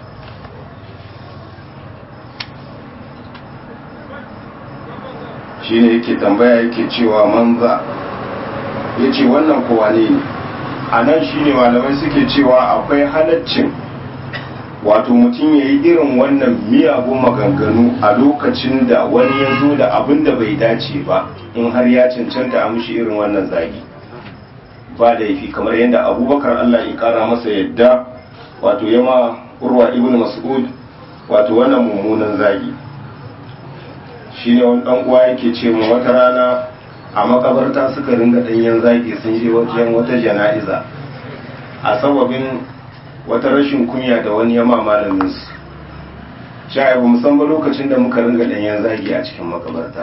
shi ne yake tambaya yake cewa manza ya ce wannan kowane ne a nan shi ne malamai suke cewa akwai halaccin wato mutum ya yi irin wannan miyagun maganganu a lokacin da wani ya zo da abin da bai dace ba in har ya cancanta a mushi irin wannan zagi ba da yafi kamar yadda abubakar allah ya kara masa yadda wato yama urwa ibn mas'ud wato wannan mummunan zagi shi ne wani ɗan uwa yake ce mu wata rana a makabarta suka ringa ɗanyen zagi sun je wajen wata jana'iza a sababin wata rashin kunya da wani yama malamin su sha ba musamman lokacin da muka ringa ɗanyen zagi a cikin makabarta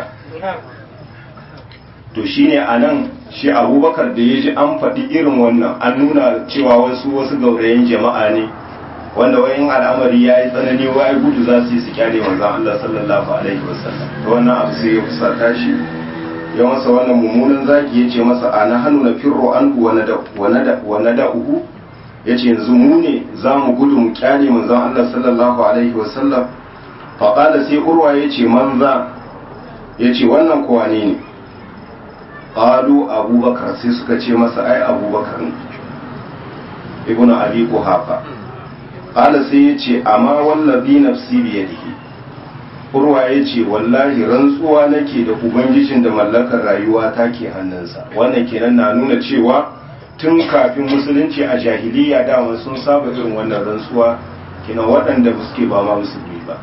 to shine a nan shi abubakar da ya ji an faɗi irin wannan an nuna cewa wasu wasu gaurayen jama'a ne wanda wayan al'amari ya yi tsanani wa gudu za su yi su kyale manzan Allah sallallahu alaihi wasallam da wannan abu sai ya fusata shi ya masa wannan mummunan zagi ya ce masa a na hannu na firro an wa na da'uhu ya ce yanzu mu ne za mu gudu mu kyale manzan Allah sallallahu alaihi wasallam faƙada sai urwa ya ce manza ya ce wannan kowa ne ne ƙalu abubakar sai suka ce masa ai abubakar ne ibn abi kuhafa ƙala sai ya ce amma wallabi nafsi biyadihi urwa ya ce wallahi rantsuwa nake da ubangijin da mallakar rayuwa ta ke hannunsa wannan kenan na nuna cewa tun kafin musulunci a jahiliya dama sun saba irin wannan rantsuwa kina waɗanda suke ba ma musulmi ba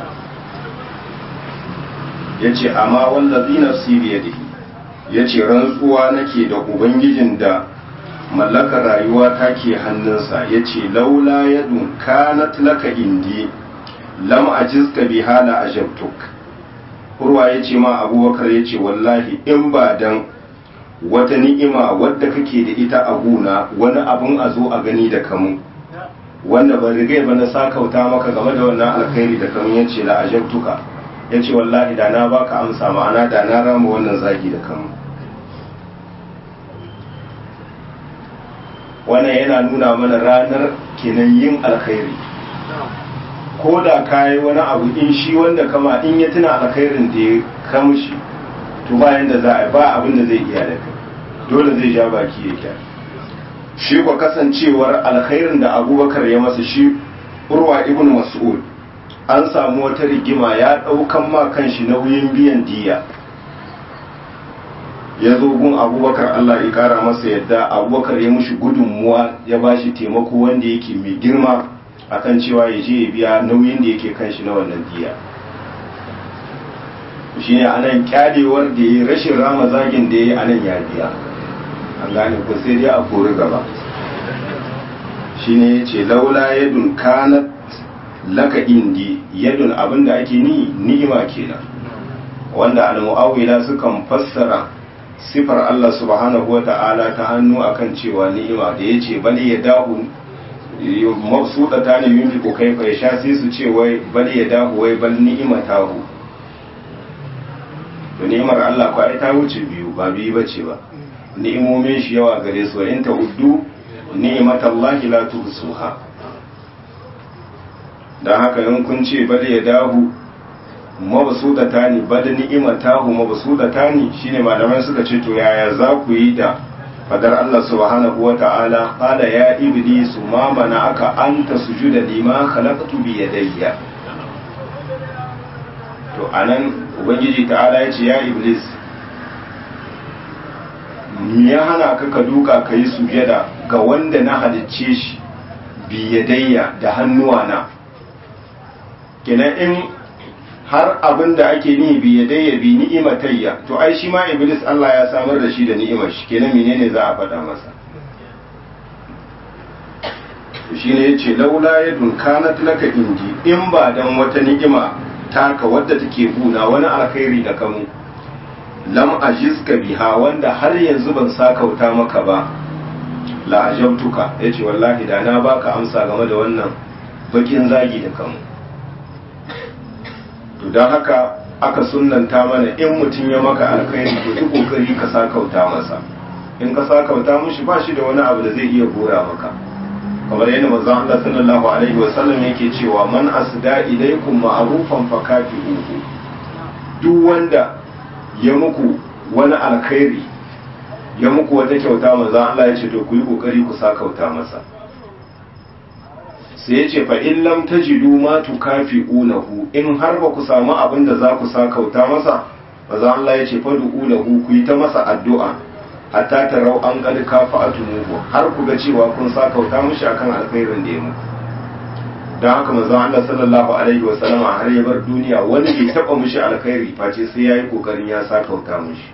ya ce amma wallazi nafsi biyadihi ya ce rantsuwa nake da ubangijin da mallakar rayuwa ta ke hannunsa ya ce laula yadun kanat laka indi lam ajizka bi hala ajabtuk urwa ya ce ma abubakar ya ce wallahi in ba dan wata ni'ima wadda kake da ita a guna wani abun a zo a gani da kamu wanda ban rigai ba na sakauta maka game da wannan alkhairi da kamu ya ce la ajabtuka ya ce wallahi da na baka amsa ma'ana da na rama wannan zagi da kamu wannan yana nuna mana ranar kenan yin alkhairi ko da ka yi wani abu in shi wanda kama in ya tuna alkhairin da ya kamshi to bayan da za a ba abin da zai iya da kai dole zai ja baki ya kyar shi kwa kasancewar alkhairin da abubakar ya masa shi urwa ibn mas'ud an samu wata rigima ya ɗaukan ma kanshi nauyin biyan diya ya zo gun abubakar Allah ya kara masa yadda abubakar ya mushi gudunmuwa ya ba shi taimako wanda yake mai girma akan cewa ya je ya biya nauyin da yake kan shi na wannan diya shi ne anan kyalewar da ya rashin rama zagin da ya yi anan ya biya an gane ko sai dai a kori gaba shi ne ya ce laula yadun kanat laka indi yadun abinda ake ni ni'ima kenan wanda al-mu'awwila sukan fassara sifar Allah subhanahu wa ta'ala ta hannu akan cewa ni'ima da ya ce bali ya dahu mabsuɗa ta ne yin fiko kai fa sha sai su ce wai bali ya dahu wai bal ni'ima ta hu to ni'imar Allah kwa ta wuce biyu ba biyu bace ba ni'imomin shi yawa gare su wa in ta uddu ni'imatallahi la tuhsuha dan haka in kun ce bali ya dahu mabsudata ne bada ni'imatahu mabsudata ne shine malaman suka ce to yaya za ku yi da fadar Allah subhanahu wa ta'ala qala ya iblisu ma aka anta sujuda lima khalaqtu bi yadayya to anan ubangiji ta'ala ya ce ya iblis me ya hana ka ka duka ka yi sujada ga wanda na halicce shi bi yadayya da hannuwana kenan in har abin da ake ni bi ya dai ya bi ni'imatayya to ai shi ma iblis Allah ya samar da shi da ni'imar shi kenan menene za a faɗa masa to shine yace laula yadun kanat laka indi in ba dan wata ni'ima taka wadda take buna wani alkhairi da kamu lam ajizka biha wanda har yanzu ban sakauta maka ba la ajabtuka yace wallahi da na baka amsa game da wannan bakin zagi da kamu to don haka aka sunanta mana in mutum ya maka alkhairi to duk kokari ka sakauta masa in ka sakauta mushi ba shi da wani abu da zai iya gora maka kamar yadda manzon Allah sallallahu alaihi wa sallam yake cewa man asda ilaykum ma'rufan fakafi'uhu duk wanda ya muku wani alkhairi ya muku wata kyauta manzon Allah ya ce to ku yi kokari ku sakauta masa sai ya ce fa in lam tajidu ma tukafi'unahu in har ba ku samu abin da za ku sakauta masa maza Allah ya ce fa du'ulahu ku yi ta masa addu'a hatta tarau an qad kafa'atumuhu har ku ga cewa kun sakauta mishi akan alkhairin da ya muku dan haka manzon Allah sallallahu alaihi wa sallama har ya bar duniya wani bai taba mishi alkhairi face sai yayi kokarin ya sakauta mishi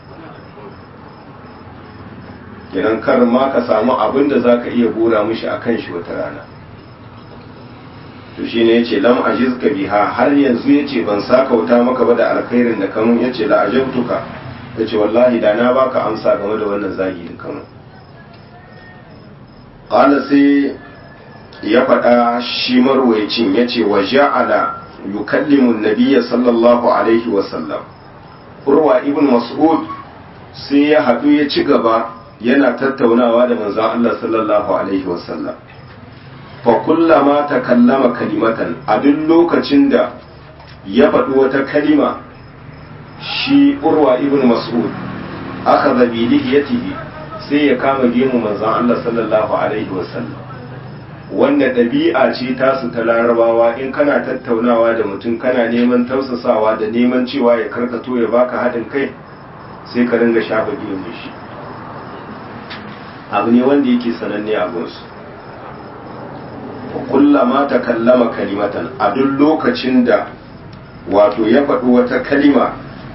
kenan kar ma ka samu abin da zaka iya gora mishi akan shi wata rana to shi ne ya ce lam ajizka biha har yanzu ya ce ban sakauta maka ba da alkhairin da kamun ya ce la'ajabtuka ya ce wallahi da na baka amsa game da wannan zagi da kamun ƙala sai ya faɗa shi marwaicin ya ce wa ja'ala yukallimu nabiyya sallallahu alaihi wa sallam urwa ibn mas'ud sai ya haɗu ya ci gaba yana tattaunawa da manzon Allah sallallahu alaihi wa sallam fa kullama takallama kalimatan a duk lokacin da ya faɗi wata kalima shi urwa ibn mas'ud aka zabi lihiyatihi sai ya kama gemu manzon Allah sallallahu alaihi wasallam wanda ɗabi'a ce tasu ta larabawa in kana tattaunawa da mutum kana neman tausasawa da neman cewa ya karkato ya baka haɗin kai sai ka ringa shafa gemun shi abu ne wanda yake sananne a gunsu kullama ta kallama kalimatan a duk lokacin da wato ya faɗi wata kalima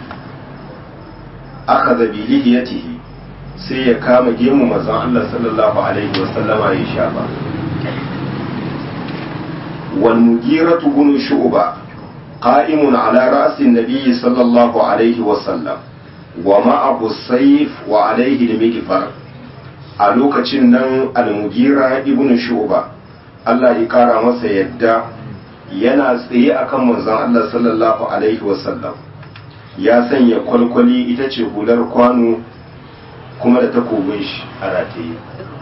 aka zabi lihiyatihi sai ya kama gemu mazan Allah sallallahu alaihi wasallama ya shafa wal mugiratu bin shu'ba qa'imun ala ra'si an-nabi sallallahu alaihi wasallam wa ma'ahu sayf wa alaihi al-mighfar a lokacin nan al-mugira ibn shu'ba Allah ya kara masa yadda yana tsaye akan manzon Allah sallallahu alaihi wasallam ya sanya kwalkwali ita ce hular kwano kuma da takobin shi a rataye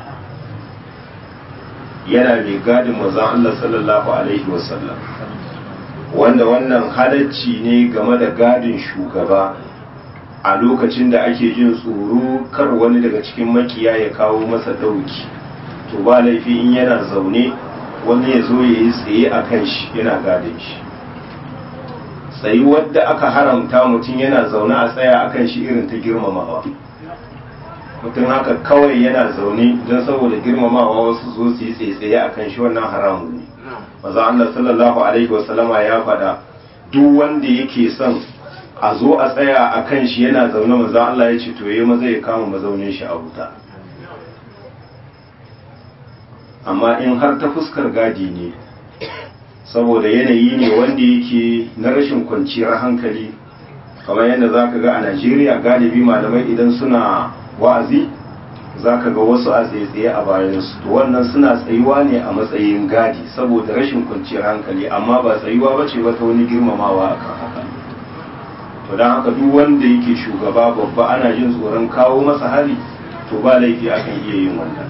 yana mai gadin manzon Allah sallallahu alaihi wasallam wanda wannan halacci ne game da gadin shugaba a lokacin da ake jin tsoro kar wani daga cikin makiya ya kawo masa dauki to ba laifi in yana zaune wani ya zo ya yi tsaye a kan shi yana gadin shi tsayi wadda aka haramta mutum yana zaune a tsaya a kan shi irin ta girmamawa mutum haka kawai yana zaune don saboda girmamawa wasu zo su yi tsaye a kan shi wannan haramun ne maza Allah sallallahu alaihi wasallama ya faɗa duk wanda yake son a zo a tsaya a kan shi yana zaune maza Allah ya ce to yayi maza ya kama mazaunin shi a wuta amma in har ta fuskar gadi ne saboda yanayi ne wanda yake na rashin kwanciyar hankali kamar yadda za ka ga a najeriya galibi malamai idan suna wa'azi za ka ga wasu a tsaye a bayansu to wannan suna tsayuwa ne a matsayin gadi saboda rashin kwanciyar hankali amma ba tsayuwa ba ce wata wani girmamawa a kan haka to don haka duk wanda yake shugaba babba ana jin tsoron kawo masa hari to ba laifi akan iya yin wannan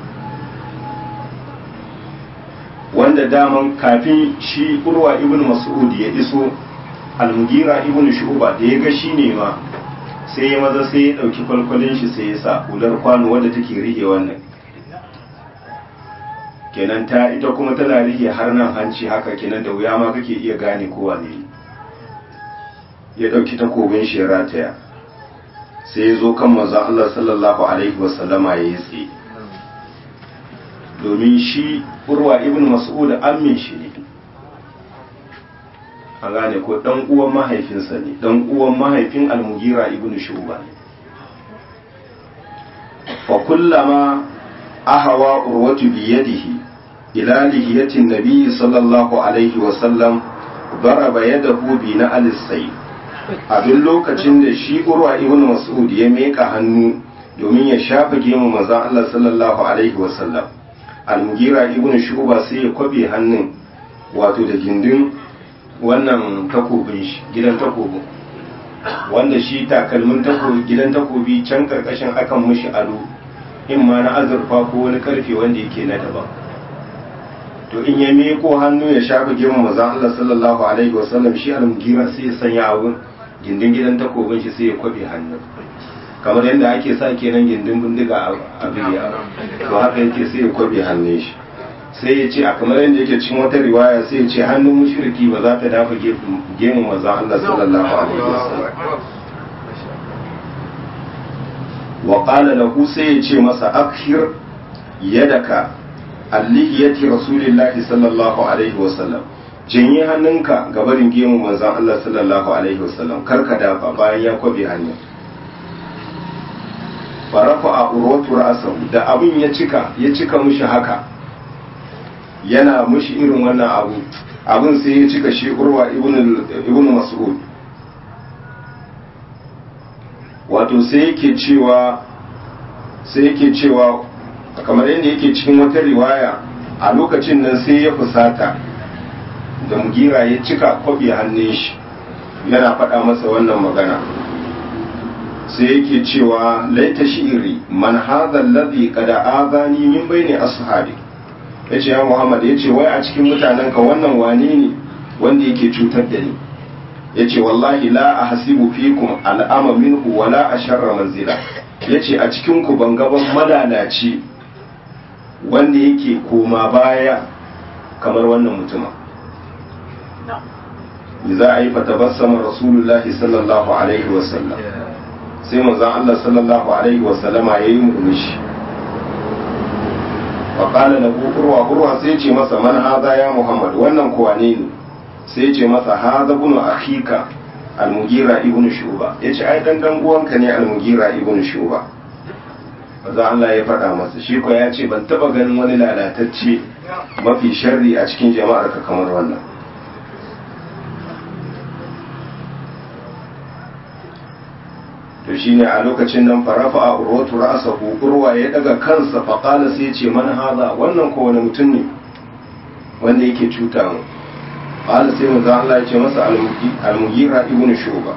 wanda daman kafin shi urwa ibn mas'ud ya iso almugira ibn shu'ba da ya ga shi ne ma sai ya maza sai ya dauki kwalkwalin shi sai ya sa hular kwano wadda take rike wannan kenan ta ita kuma tana rike har nan hanci haka kenan da wuya ma kake iya gane kowa ne ya dauki takobin shi ya rataya sai ya zo kan manzon Allah sallallahu alaihi wasallama ya yi tsaye domin shi urwa ibn mas'ud ammin shi ne an gane ko dan uwan mahaifinsa ne dan uwan mahaifin almugira ibn shuba ne fa kullama ahawa urwatu bi yadihi ila lihiyatin nabiy sallallahu alaihi wa sallam daraba yadahu bi na'al sayf a duk lokacin da shi urwa ibn mas'ud ya meka hannu domin ya shafa gemu manzon Allah sallallahu alaihi wa sallam almugira ibn shuba sai ya kwabe hannun wato da gindin wannan takobin shi gidan takobin wanda shi takalmin takobi gidan takobi can karkashin akan mushi ado in ma na azurfa ko wani karfe wanda yake na daban to in ya meko hannu ya shafa girman mazan Allah sallallahu alaihi wasallam shi almugira sai ya sanya abun gindin gidan takobin shi sai ya kwabe hannun kamar yadda ake sa kenan gindin bindiga a biya to haka yake sai ya kwabe hannun shi sai ya ce a kamar yadda yake cikin wata riwaya sai ya ce hannun mushriki ba za ta dafa gemun maza Allah sallallahu alaihi wasallam wa qala lahu sai ya ce masa akhir yadaka allihiyati rasulillahi sallallahu alaihi wasallam janye hannunka ga barin gemun manzon Allah sallallahu alaihi wasallam kar ka dafa bayan ya kwabe hannun farafa a urwatu ra'asahu da abin ya cika ya cika mushi haka yana mushi irin wannan abu abin sai ya cika shi urwa ibn mas'ud wato sai yake cewa sai yake cewa kamar yadda yake cikin wata riwaya a lokacin nan sai ya fusata da mugira ya cika kwabi hannun shi yana faɗa masa wannan magana sai yake cewa laita shi'iri man hadha alladhi qad azani min baini ashabi yace ya Muhammad yace wai a cikin mutanen ka wannan wane ne wanda yake cutar da ni yace wallahi la ahsibu fikum al'ama minhu wala asharra manzila yace a cikin ku ban gaban malalaci wanda yake koma baya kamar wannan mutuma za a yi fatabassama rasulullahi sallallahu alaihi wasallam sai manzon Allah sallallahu alaihi wasallama yayi murmushi fa qala lahu urwa urwa sai ce masa man hadha ya muhammad wannan kuwa ne ne sai ce masa hadha bunu akhika al-mugira ibn shuba yace ai dan dan uwanka ne al-mugira ibn shuba manzon Allah ya faɗa masa shi ko ya ce ban taba ganin wani lalatacce mafi sharri a cikin jama'ar ka kamar wannan to shine a lokacin nan farafa a urwatu ra'asahu urwa ya daga kansa fa qala sai ce man hada wannan ko wani mutum ne wanda yake cuta mu qala sai manzo Allah ya ce masa al-mughira ibn shuba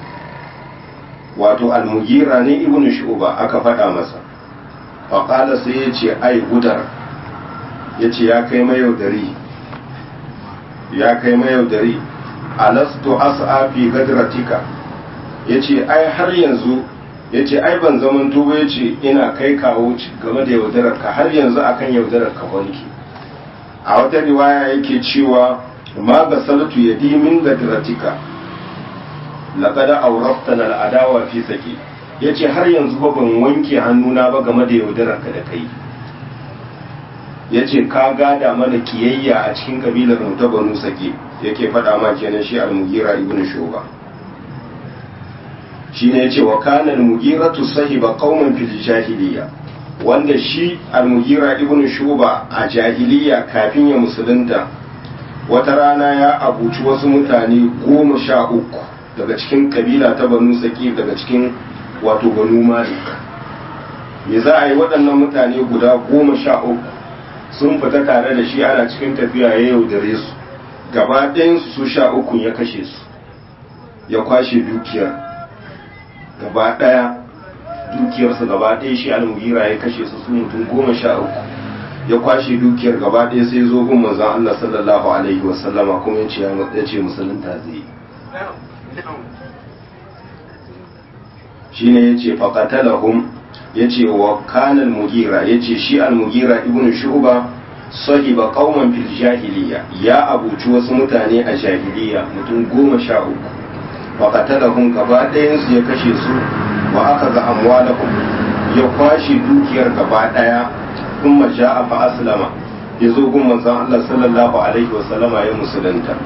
wato al-mughira ne ibn shuba aka faɗa masa fa qala sai ya ce ai gudar ya ce ya kai mayaudari ya kai mayaudari alastu as'a fi gadratika ya ce ai har yanzu ya ce ai ban zaman tuba ya ce ina kai kawo game da yaudarar ka har yanzu akan yaudarar ka wanki a wata riwaya yake cewa ma ga salatu ya di min gadratika laqad awraftana al'adawa fi saki ya ce har yanzu ba ban wanke hannuna ba game da yaudarar ka da kai ya ce ka gada mana kiyayya a cikin kabilar mu ta banu sake yake faɗa ma kenan shi al-mugira ibn shuba shi ne ce wa kanan mugiratu sahiba qauman fil jahiliya wanda shi al-mugira ibn shuba a jahiliya kafin ya musulunta wata rana ya abuci wasu mutane goma sha uku daga cikin kabila ta banu saqif daga cikin wato banu malik me za a yi waɗannan mutane guda goma sha uku sun fita tare da shi ana cikin tafiya ya yaudare su gaba ɗayansu su sha uku ya kashe su ya kwashe dukiyar gaba ɗaya dukiyarsu gaba ɗaya shi almugira ya kashe su su mutum goma sha uku ya kwashe dukiyar gaba ɗaya sai zo gun manzon Allah sallallahu alaihi wasallama kuma ya ce ya ce musulunta zai yi shine yace faqatalahum yace wa kana al-mugira yace shi al-mugira ibnu shu'ba sahiba qauman fil jahiliya ya abuci wasu mutane a jahiliya mutum goma sha uku faqatalahum gaba ɗayan su ya kashe su wa akaza amwalahum ya kwashe dukiyar gaba ɗaya kuma ja'a fa aslama yazo gun manzon Allah sallallahu alaihi wa sallama ya musulunta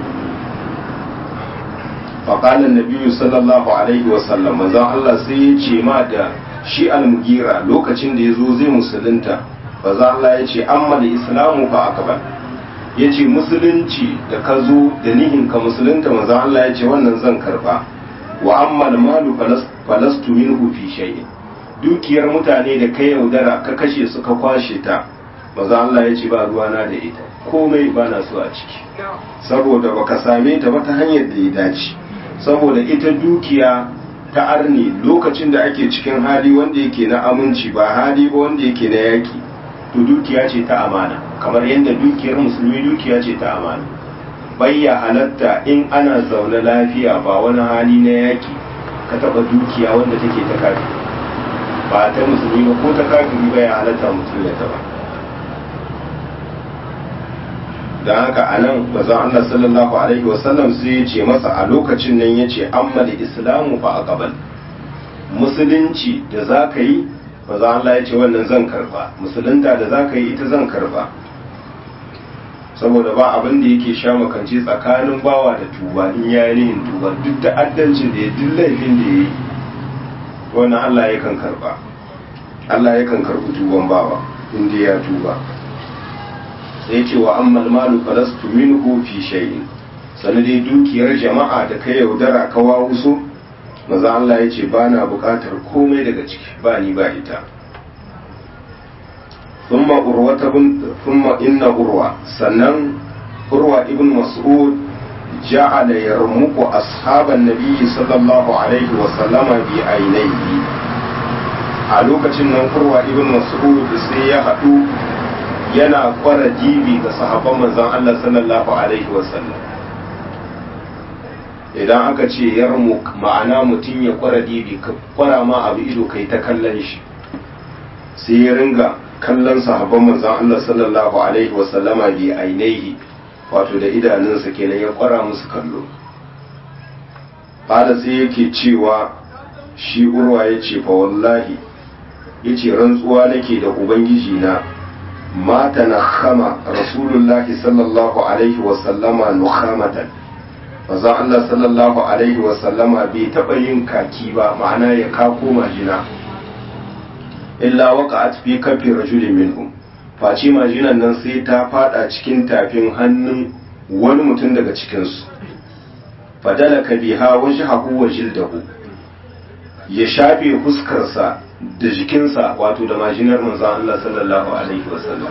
فقال النبي صلى الله عليه وسلم manzon Allah sai ya ce ma da shi almugira lokacin da ya zo zai musulunta manzon Allah ya ce amma da islamu fa akbar ya ce musulunci da ka zo da nihin ka musulunta manzon Allah ya ce wannan zan karba wa amma malu falastu minhu fi shay'in dukiyar mutane da ka yaudara ka kashe su ka kwashe ta manzon Allah ya ce ba ruwana da ita komai ba na so a ciki saboda baka same ta ba ta hanyar da ya dace saboda ita dukiya ta arni lokacin da ake cikin hali wanda yake na aminci ba hali ba wanda yake na yaki to dukiya ce ta amana kamar yadda dukiyar musulmi dukiya ce ta amana bayya halatta in ana zaune lafiya ba wani hali na yaki ka taba dukiya wanda take ta kafiri ba ta musulmi ba ko ta kafiri ba ya halatta mutum ya taba don haka a nan bazan Allah sallallahu alaihi wasallam sai ya ce masa a lokacin nan ya ce amma da islamu fa a gaban musulunci da za ka yi bazan Allah ya ce wannan zan karba musulunta da za ka yi ita zan karba saboda ba abin da yake sha makance tsakanin bawa da tuba in ya yi nihin tuba duk ta'addancin da ya duk laifin da ya yi wannan Allah ya kan karba Allah ya kan karbi tuban bawa in ya tuba sai ce wa ammal malu falastu minhu fi shay'in sanin dai dukiyar jama'a da ka yaudara ka wawuso maza Allah ya ce ba na bukatar komai daga ciki ba ni ba ita thumma urwata bin thumma inna urwa sannan urwa ibn mas'ud ja'ala yarmuqu ashaban nabiyyi sallallahu alaihi wa sallama bi ainihi a lokacin nan urwa ibn mas'ud sai ya haɗu yana kwara jibi ga sahabban manzon Allah sallallahu alaihi wasallam idan aka ce yarmu ma'ana mutum ya kwara dibi ka kwara ma abu ido kai ta kallon shi sai ya ringa kallon sahabban manzon Allah sallallahu alaihi wasallama bi ainihi wato da idanunsa kenan ya kwara musu kallo fada sai yake cewa shi urwa ya ce fa wallahi ya ce rantsuwa nake da ubangiji na ما تنخم رسول الله صلى الله عليه وسلم نخامة manzon Allah sallallahu alaihi wasallama bai taɓa yin kaki ba ma'ana ya kako majina illa waqa'at fi kafi rajulin minhum face majinan nan sai ta fada cikin tafin hannun wani mutum daga cikinsu fadalaka biha wajhahu wa jildahu ya shafe fuskarsa da jikinsa wato da majinar manzon Allah sallallahu alaihi wasallam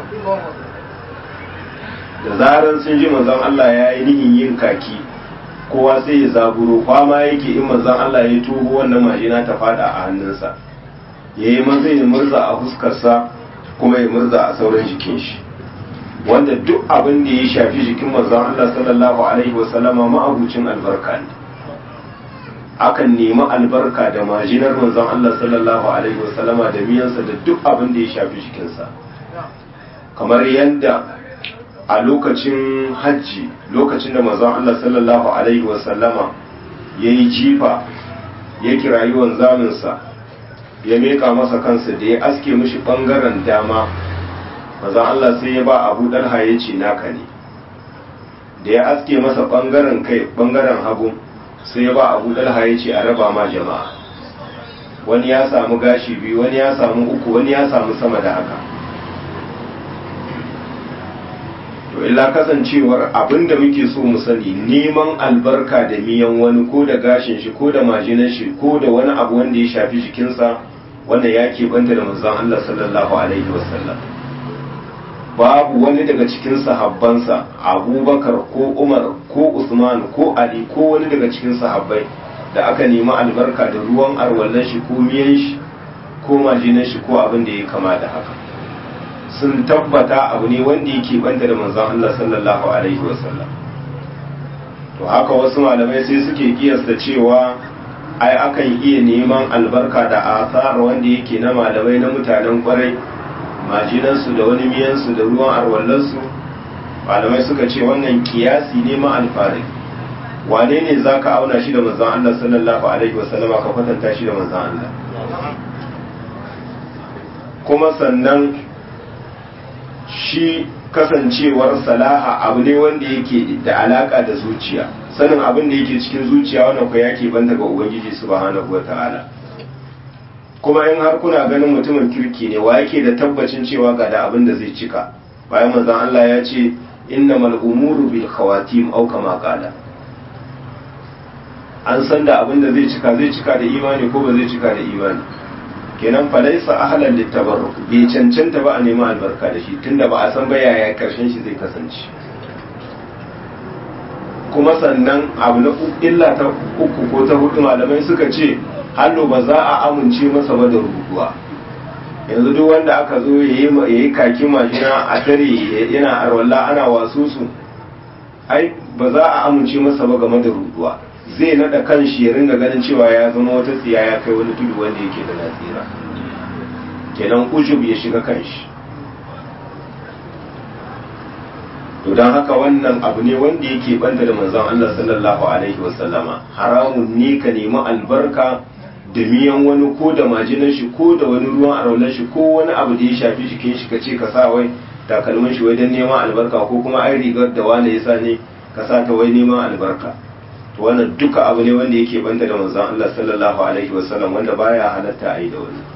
da zaran sun ji manzon Allah ya yi nihin yin kaki kowa sai ya zaburo kwama yake in manzon Allah ya tuho wannan majina ta fada a hannunsa ya yi maza ya murza a fuskarsa kuma ya murza a sauran jikin shi wanda duk abin da ya shafi jikin manzon Allah sallallahu alaihi wasallama ma'abucin albarka ne akan nemi albarka da majinar manzon Allah sallallahu alaihi wasallama da miyansa da duk abin da ya shafi jikinsa kamar yadda a lokacin hajji lokacin da manzon Allah sallallahu alaihi wasallama ya yi jifa ya kirayi wanzaminsa ya meka masa kansa da ya aske mishi bangaren dama manzon Allah sai ya ba abu dalha ya ce naka ne da ya aske masa bangaren kai bangaren hagu sai ya ba abu dalha ya ce a raba ma jama'a wani ya samu gashi biyu wani ya samu uku wani ya samu sama da haka to illa kasancewar abinda muke so mu sani neman albarka da miyan wani ko da gashin shi ko da majinan shi ko da wani abu wanda ya shafi jikinsa wanda ya banta da manzon Allah sallallahu alaihi wasallam babu wani daga cikin sahabbansa abubakar ko umar ko usman ko ali ko wani daga cikin sahabbai da aka nemi albarka da ruwan arwallon shi ko miyan shi ko majinan shi ko abin da ya kama da haka sun tabbata abu ne wanda yake banta da manzon Allah sallallahu alaihi wasallam to haka wasu malamai sai suke kiyasta cewa ai akan iya neman albarka da asar wanda yake na malamai na mutanen kwarai majinansu da wani miyansu da ruwan arwallansu malamai suka ce wannan kiyasi ne ma alfari wane ne za ka auna shi da manzon Allah sallallahu alaihi wasallama ka kwatanta shi da manzon Allah kuma sannan shi kasancewar salaha abu ne wanda yake da alaka da zuciya sanin abin da yake cikin zuciya wannan ko yake banta ga ubangiji subhanahu wataala kuma in har kuna ganin mutumin kirki ne wa yake da tabbacin cewa ga da abin da zai cika bayan manzon Allah ya ce innamal umuru bil khawatim aw kama qala an san da abin da zai cika zai cika da imani ko ba zai cika da imani kenan falaisa ahlan littabarruk bai cancanta ba a nemi albarka da shi tunda ba a san ba yaya karshen shi zai kasance kuma sannan abu na illa ta uku ko ta hudu malamai suka ce hallo ba za a amince masa ba da rubutuwa yanzu duk wanda aka zo ya yi kakin mashina a tare yana arwalla ana wasu su ai ba za a amince masa ba game da rubutuwa zai nada kan shi ya ringa ganin cewa ya zama wata tsiya ya kai wani tudu wanda yake da nasira kenan ujub ya shiga kan shi to don haka wannan abu ne wanda yake banta da manzon Allah sallallahu alaihi wasallama haramun ne ka nemi albarka da miyan wani ko da majinan shi ko da wani ruwan araulan shi ko wani abu da ya shafi jikin shi ka ce ka sa wai takalmin shi wai don neman albarka ko kuma ai rigar da wani ya sa ne ka sa ta wai neman albarka to wannan duka abu ne wanda yake banta da manzon Allah sallallahu alaihi wasallam wanda baya halatta a yi da wani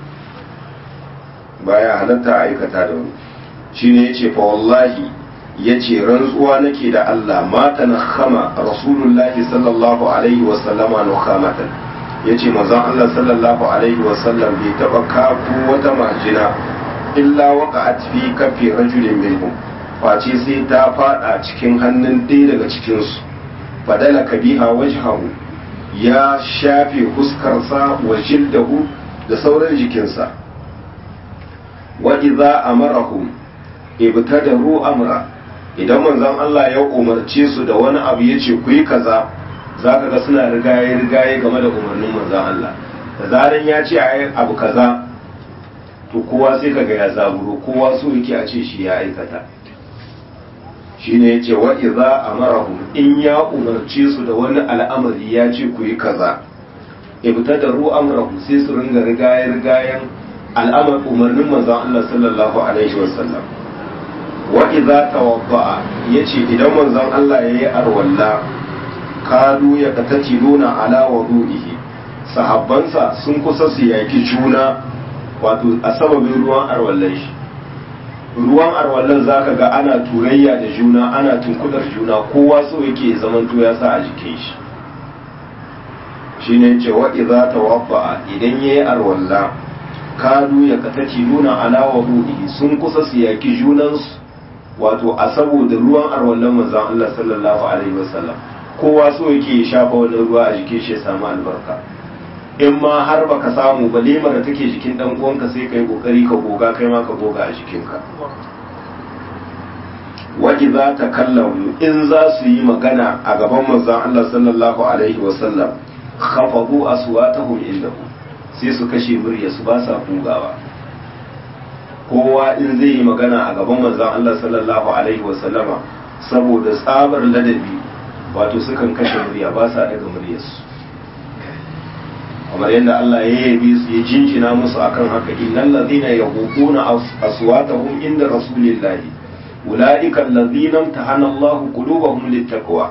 baya halatta a aikata da wani shine yace fa wallahi yace rantsuwa nake da Allah ma tanakhama rasulullahi sallallahu alaihi wasallama nukhamatan yace manzon Allah sallallahu alaihi wasallam bai taba kafu wata majina illa waqa'at fi kafi rajulin minhum face sai ta fada cikin hannun ɗaya daga cikinsu fadala kabiha wajhahu ya shafe huskarsa wa jildahu da sauran jikinsa wa idza amarahum ibtadaru amra idan manzon Allah ya umarce su da wani abu yace ku yi kaza zaka ga suna rigaye rigaye game da umarnin manzon Allah da zaran ya ce ayi abu kaza to kowa sai kaga ya zaburo kowa so yake a ce shi ya aikata shine yace wa idza amarahum in ya umarce su da wani al'amari ya ce ku yi kaza ibtadaru amrahu sai su ringa rigaye rigayen al'amar umarnin manzon Allah sallallahu alaihi wasallam wa idza tawadda'a yace idan manzon Allah yayi arwalla kadu ya katatiluna ala wudu'ihi sahabbansa sun kusa su yaki juna wato a sababin ruwan arwallan shi ruwan arwallon za ka ga ana turayya da juna ana tunkudar juna kowa so yake zaman ya sa a jikin shi shi ne ce waɗi za ta wabba idan ya yi arwalla kadu ya kataci nuna alawa ruɗi sun kusa su yaki junansu wato a saboda ruwan arwallon manzan Allah sallallahu alaihi wasallam kowa so yake ya shafa wani ruwa a jikin shi ya samu albarka in ma har baka samu ba lemar da take jikin dan uwanka sai kai kokari ka goga kai ma ka goga a jikinka wa idza takallamu in za su yi magana a gaban manzon Allah sallallahu alaihi wa sallam khafadu aswatahum indahu sai su kashe murya su ba sa bugawa kowa in zai yi magana a gaban manzon Allah sallallahu alaihi wa sallama saboda tsabar ladabi wato sukan kashe murya ba sa daga muryarsu kamar yadda Allah ya yabe su ya jinjina musu akan haka innal ladhina yaghuduna aswatahum inda rasulillahi ulaika alladhina imtahana Allah qulubahum littaqwa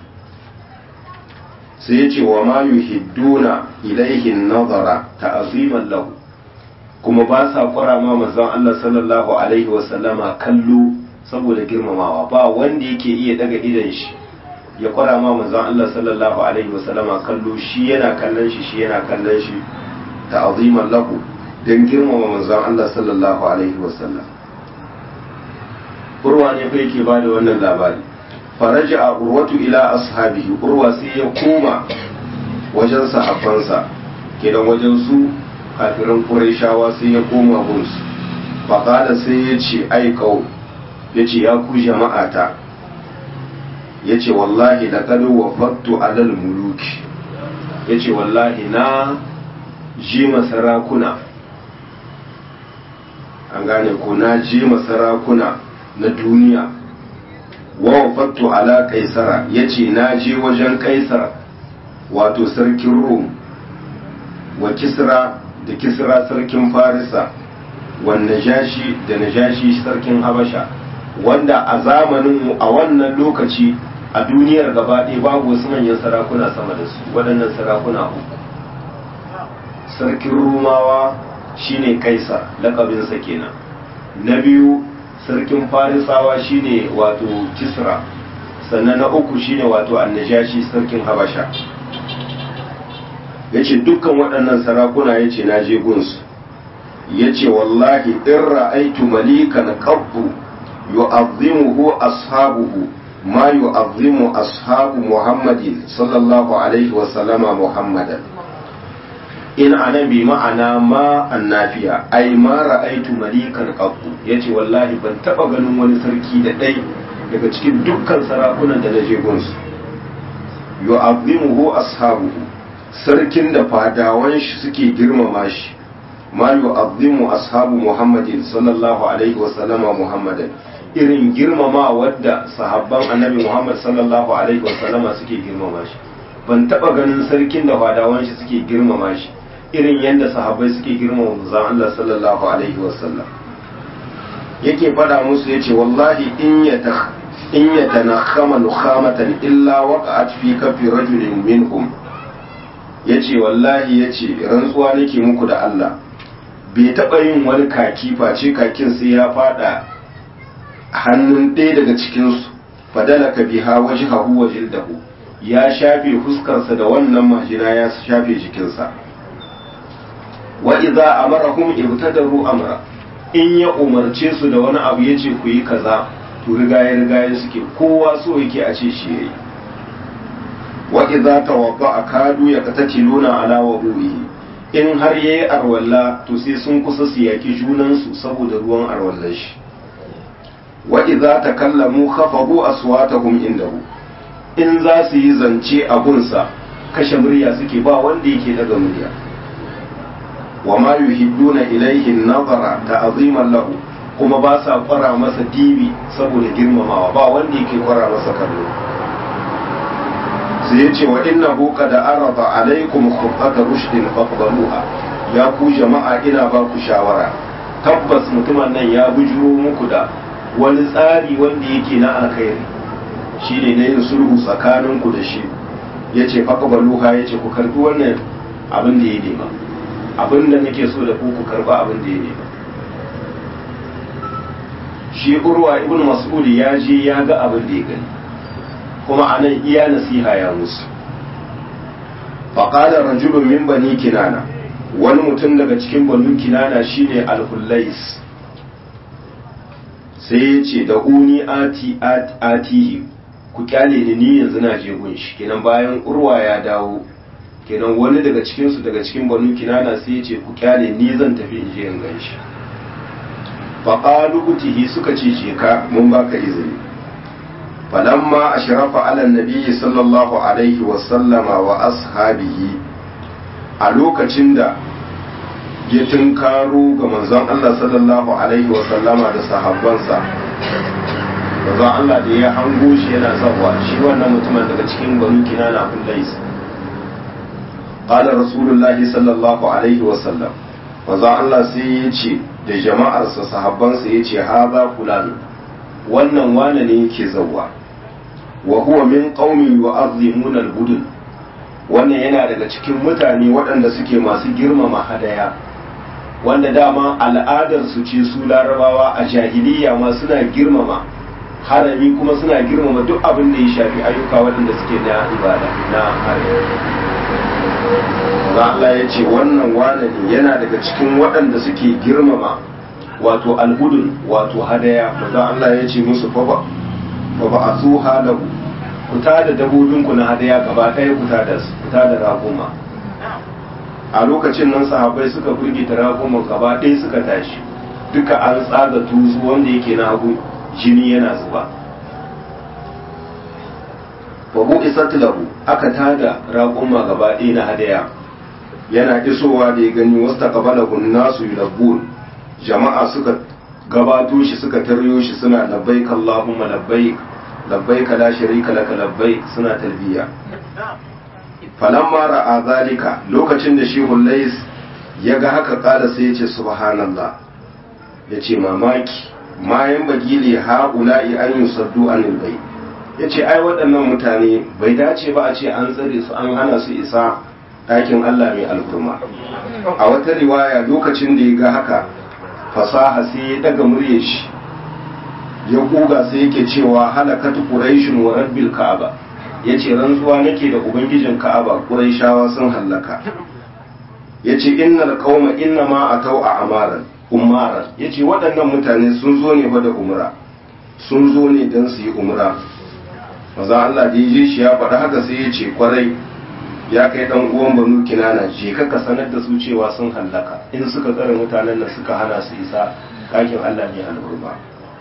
sai ya ce wa ma yuhidduna ilaihi nazara ta'ziman lahu kuma ba sa kwara ma manzon Allah sallallahu alaihi wa sallama kallo saboda girmamawa ba wanda yake iya daga idan shi ya kwara ma manzon Allah sallallahu alaihi wasallama kallo shi yana kallon shi shi yana kallon shi ta'aziman lahu dan girmama manzon Allah sallallahu alaihi wasallam urwa ne fa yake bada wannan labari faraja a urwatu ila ashabihi urwa sai ya koma wajen sahabbansa kenan wajen su kafiran qurayshawa sai ya koma gunsu faqala sai ya ce ai kau ya ce ya ku jama'ata ya ce wallahi laqad wafattu alal muluki ya ce wallahi na ji masarakuna an gane ko na ji masarakuna na duniya wa wafattu ala kaisara ya ce na je wajen kaisar wato sarkin rum wa kisra da kisra sarkin farisa wa najashi da najashi sarkin habasha wanda a zamanin a wannan lokaci a duniyar gaba ɗaya babu wasu manyan sarakuna sama da su waɗannan sarakuna uku sarkin rumawa shine kaisar lakabinsa kenan na biyu sarkin farisawa shine wato kisra sannan na uku shine wato annajashi sarkin habasha ya ce dukkan waɗannan sarakuna ya ce na je gunsu ya ce wallahi in ra'aitu malikan qabbu yu'azzimuhu ashabuhu ma yu'azzimu ashabu muhammadin sallallahu alaihi wa sallama muhammadan in ana bi ma'ana ma annafiya ai ma ra'aitu malikan qattu yace wallahi ban taba ganin wani sarki da dai daga cikin dukkan sarakunan da naje gunsu yu'azzimuhu ashabuhu sarkin da fadawan shi suke girmama shi ma yu'azzimu ashabu muhammadin sallallahu alaihi wa sallama muhammadan irin girmama wadda sahabban annabi muhammad sallallahu alaihi wa sallama suke girmama shi ban taba ganin sarkin da fadawan shi suke girmama shi irin yadda sahabbai suke girmama manzon Allah sallallahu alaihi wasallam yake fada musu yace wallahi in ya in ya tanakhama nukhamatan illa waqa'at fi kafi rajulin minhum yace wallahi yace rantsuwa nake muku da Allah bai taba yin wani kaki face kakin sai ya fada hannun ɗaya daga cikin su fadalaka biha wajhahu wa jildahu ya shafe fuskarsa da wannan majina ya shafe jikinsa wa idza amarahum ibtadaru amra in ya umarce su da wani abu yace ku yi kaza to rigaye rigaye suke kowa so yake a ce shi yayi wa idza tawadda kadu ya katatiluna ala wudu'ihi in har yayi arwalla to sai sun kusa su yaki junan su saboda ruwan arwallar shi wa idza takallamu khafabu aswatahum indahu in za su yi zance a gunsa kashe murya suke ba wanda yake daga murya wa ma yuhidduna ilaihi nazara ta'ziman lahu kuma ba sa kwara masa dibi saboda girmamawa ba wanda yake kwara masa kallo sai yace wa innahu qad arada alaikum khutata rushdin faqbaluha ya ku jama'a ina ba ku shawara tabbas mutumin nan ya bujuro muku da wani tsari wanda yake na alkhairi shine na yin sulhu tsakaninku da shi yace faqbaluha yace ku karbi wannan abin da ya nema abin da nake so da ku ku karba abin da ya nema shi urwa ibn mas'ud ya je ya ga abin da ya gani kuma anan iya nasiha ya musu faqala rajulun min bani kinana wani mutum daga cikin banu kinana shine al-hullais sai ya ce da uni ati atihi ku kyale ni ni yanzu na je gun shi kenan bayan urwa ya dawo kenan wani daga cikinsu daga cikin banu kinana sai ya ce ku kyale ni zan tafi in je in gan shi faƙalu utihi suka ce je ka mun baka izini falamma ashrafa ala nabiyyi sallallahu alaihi wa sallama wa ashabihi a lokacin da ya tunkaro ga manzon Allah sallallahu alaihi wa sallama da sahabbansa manzon Allah da ya hango shi yana zawa shi wannan mutumin daga cikin banu kinana kun lais qala rasulullahi sallallahu alaihi wa sallam manzon Allah sai ya ce da jama'arsa sahabbansa ya ce haza fulani wannan wane ne yake zawa wa huwa min qaumin yu'azzimuna al-budun wannan yana daga cikin mutane waɗanda suke masu girmama hadaya wanda dama al'adar su ce su larabawa a jahiliya ma suna girmama harami kuma suna girmama duk abin da ya shafi ayyuka waɗanda suke na ibada na harami Allah ya ce wannan wane ne yana daga cikin waɗanda suke girmama wato alhudun wato hadaya maza Allah ya ce musu fa ba a su halahu ku da dabobinku na hadaya gaba ɗaya ku da su ku da raguma a lokacin nan sahabbai suka firgita raguma gaba ɗaya suka tashi duka an tsaga tuzu wanda yake na hagu jini yana zuba babu isat lahu aka tada raguma gaba ɗaya na hadaya yana isowa da ya gani wasu taqabalahu nasu yulabbun jama'a suka gabato shi suka taryo shi suna labbaik Allahumma labbaik labbaik la sharika laka labbaik suna talbiya falamma ra'a zalika lokacin da shi hullais ya ga haka kala sai ya ce subhanallah ya ce mamaki ma yan bagili ha'ula'i an yusaddu anil bai ya ce ai waɗannan mutane bai dace ba a ce an tsare su an hana su isa ɗakin Allah mai alkurma a wata riwaya lokacin da ya ga haka fasaha sai ya daga murya shi ya kuga sai yake cewa halakatu quraishun wa rabbil ka'aba yace rantsuwa nake da ubangijin ka'aba quraishawa sun hallaka yace innal qauma inna ma atau a amaran umaran yace waɗannan mutane sun zo ne fa da umra sun zo ne dan su yi umra maza Allah da yaje shi ya faɗa haka sai ya ce kwarai ya kai dan uwan banu kinana je ka sanar da su cewa sun hallaka in suka tsare mutanen nan suka hana su isa kakin Allah ne al'urba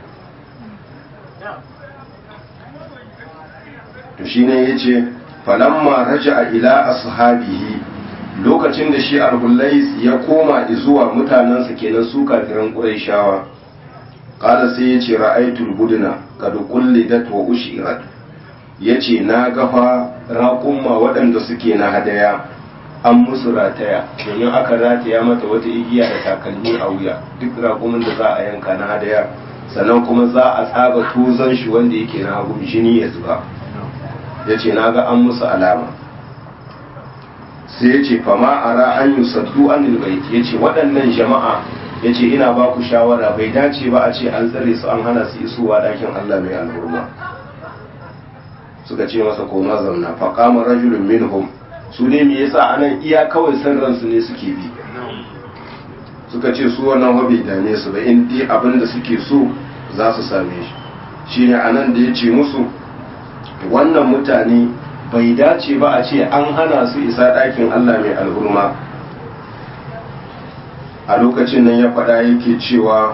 to shine yace falamma raja'a ila ashabihi lokacin da shi al-hullais ya koma zuwa mutanensa kenan su kafiran quraishawa qala sai yace ra'aytul budna qad qullidat wa ushirat yace na gafa raƙumma waɗanda suke na hadaya an musu rataya domin aka rataya mata wata igiya da takalmi a wuya duk raƙumin da za a yanka na hadaya sannan kuma za a tsaga tuzon shi wanda yake na hagu jini ya zuba ya ce na ga an musu alama sai ya ce fama ara an yi saddu an ilbaiti ya ce waɗannan jama'a ya ce ina ba ku shawara bai dace ba a ce an tsare su an hana su isowa ɗakin allah mai alhurma suka ce masa koma zauna faƙamar rajulun minhum su ne me yasa anan iya kawai san ransu ne suke bi suka ce su wannan hobi dame su ba in dai abin da suke so za su same shi shine anan da ya ce musu wannan mutane bai dace ba a ce an hana su isa ɗakin Allah mai alhurma a lokacin nan ya faɗa yake cewa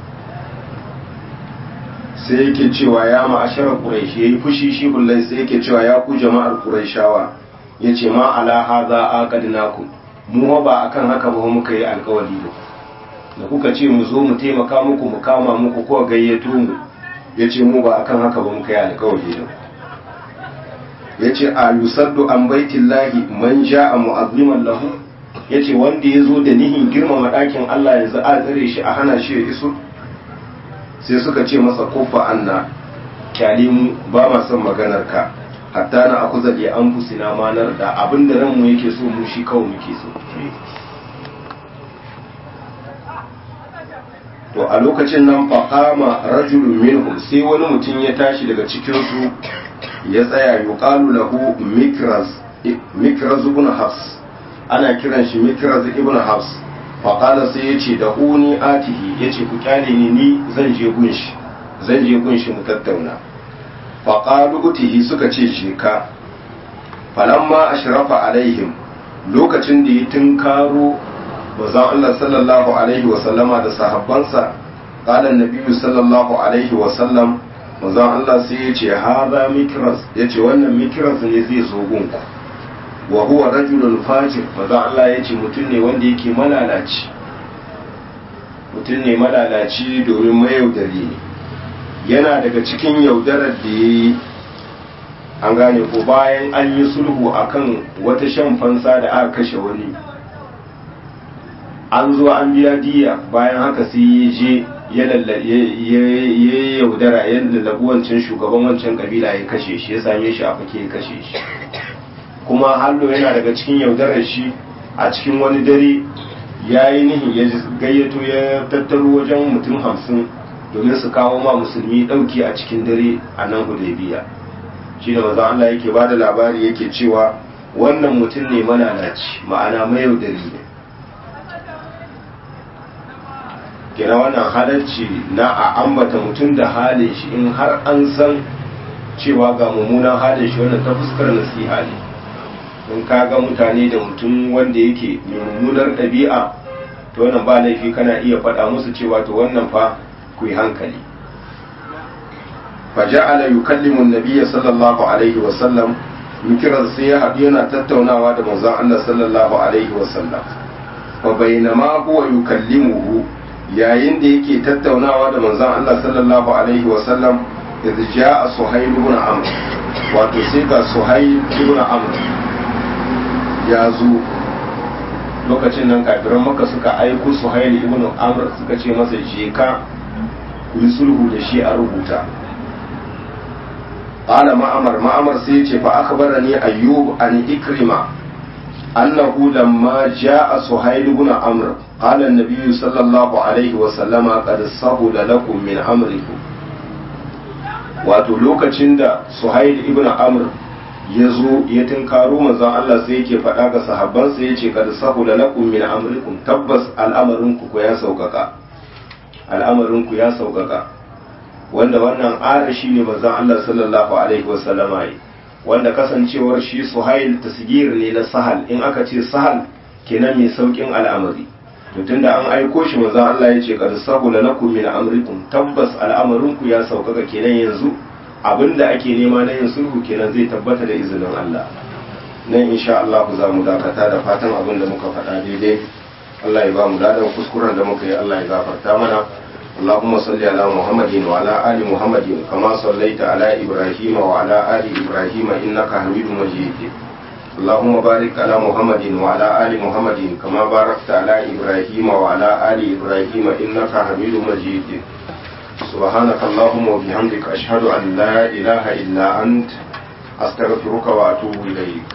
sai yake cewa ya ma'asharar ƙuraishi ya yi fushi shi bullai sai yake cewa ya ku jama'ar ƙuraishawa ya ce ma ala haza aqadnakum mu ba akan haka ba muka yi alkawari da da kuka ce mu zo mu taimaka muku mu kama muku ko gayyato mu ya ce mu ba akan haka ba muka yi alkawari da ya ce a yusaddu an baitillahi man ja'a mu'azziman lahu ya ce wanda ya zo da nihin girmama ɗakin Allah yanzu a tsare shi a hana shi ya iso sai suka ce masa kofa anna kyale mu ba ma son maganar ka hatta na aku zaɗe an fusina manar da abin da ranmu yake so mu shi kawai muke so to a lokacin nan faƙama rajulun minhum sai wani mutum ya tashi daga cikinsu ya tsaya yuqalu lahu mikraz mikraz ibn hafs ana kiran shi mikraz ibn hafs faƙala sai ya ce da uni atihi ya ce ku kyale ni ni zan je gunshi zan je gunshi mu tattauna faƙalu utihi suka ce je ka falamma ashrafa alaihim lokacin da ya tunkaro manzon Allah sallallahu alaihi wa sallama da sahabbansa qala annabiyyu sallallahu alaihi wa sallam manzon Allah sai ya ce hadha mikras yace wannan mikras ne zai zo gunku wa huwa rajulun fajir manzon Allah ya ce mutum ne wanda yake malalaci mutum ne malalaci domin mayaudari ne yana daga cikin yaudarar da ya yi an gane ko bayan an yi sulhu akan wata shan fansa da aka kashe wani an zo an biya diya bayan haka sai ya je ya yaudara ya lallabi wancan shugaban wancan kabila ya kashe shi ya same shi a fake ya kashe shi kuma hallo yana daga cikin yaudarar shi a cikin wani dare ya yi nihin ya gayyato ya tattaro wajen mutum hamsin domin su kawo ma musulmi ɗauki a cikin dare a nan hudaybiya shi da maza Allah yake ba da labari yake cewa wannan mutum ne malalaci ma'ana mayaudari ne kira wannan halarci na a ambata mutum da halin shi in har an san cewa ga mummunan halin shi wannan ta fuskar nasiha ne in ka ga mutane da mutum wanda yake mai mummunar ɗabi'a to wannan ba laifi kana iya faɗa musu cewa to wannan fa ku yi hankali faja'ala yukallimu an-nabiyya sallallahu alaihi wa sallam mikiran sai ya haɗu yana tattaunawa da manzon Allah sallallahu alaihi wa sallam fa bainama huwa yukallimuhu yayin da yake tattaunawa da manzon Allah sallallahu alaihi wa sallam idza ja'a suhayl ibn amr wato sai ga suhayl ibn amr ya zo lokacin nan kafiran maka suka aiko suhayl ibn amr suka ce masa je ka ku yi sulhu da shi a rubuta qala ma'amar ma'amar sai ya ce fa akhbarani ayyub an ikrima annahu lamma ja'a suhayl ibn amr qala an-nabiy sallallahu alaihi wa sallama qad sahula lakum min amrikum wato lokacin da suhayl ibn amr ya zo ya tunkaro manzon Allah sai yake faɗa ga sahabbansa ya ce kad sahula lakum min amrikum tabbas al'amarinku ku ya sauƙaƙa al'amarinku ya sauƙaƙa wanda wannan ara shi ne manzon Allah sallallahu alaihi wasallama yi wanda kasancewar shi suhail tasgir ne na sahal in aka ce sahal kenan mai saukin al'amari to tunda an aiko shi manzon Allah ya ce kad sahula lakum min amrikum tabbas al'amarinku ya sauƙaƙa kenan yanzu abinda ake nema na yin sulhu kenan zai tabbata da izinin Allah nan insha Allah za mu dakata da fatan abin da muka faɗa daidai Allah ya ba mu ladan kuskuren da muka yi Allah ya gafarta mana اللهم صل على محمد وعلى آل محمد كما صليت على إبراهيم وعلى آل إبراهيم إنك حميد مجيد اللهم بارك على محمد وعلى آل محمد كما باركت على إبراهيم وعلى آل إبراهيم إنك حميد مجيد سبحانك اللهم وبحمدك أشهد أن لا إله إلا أنت أستغفرك وأتوب إليك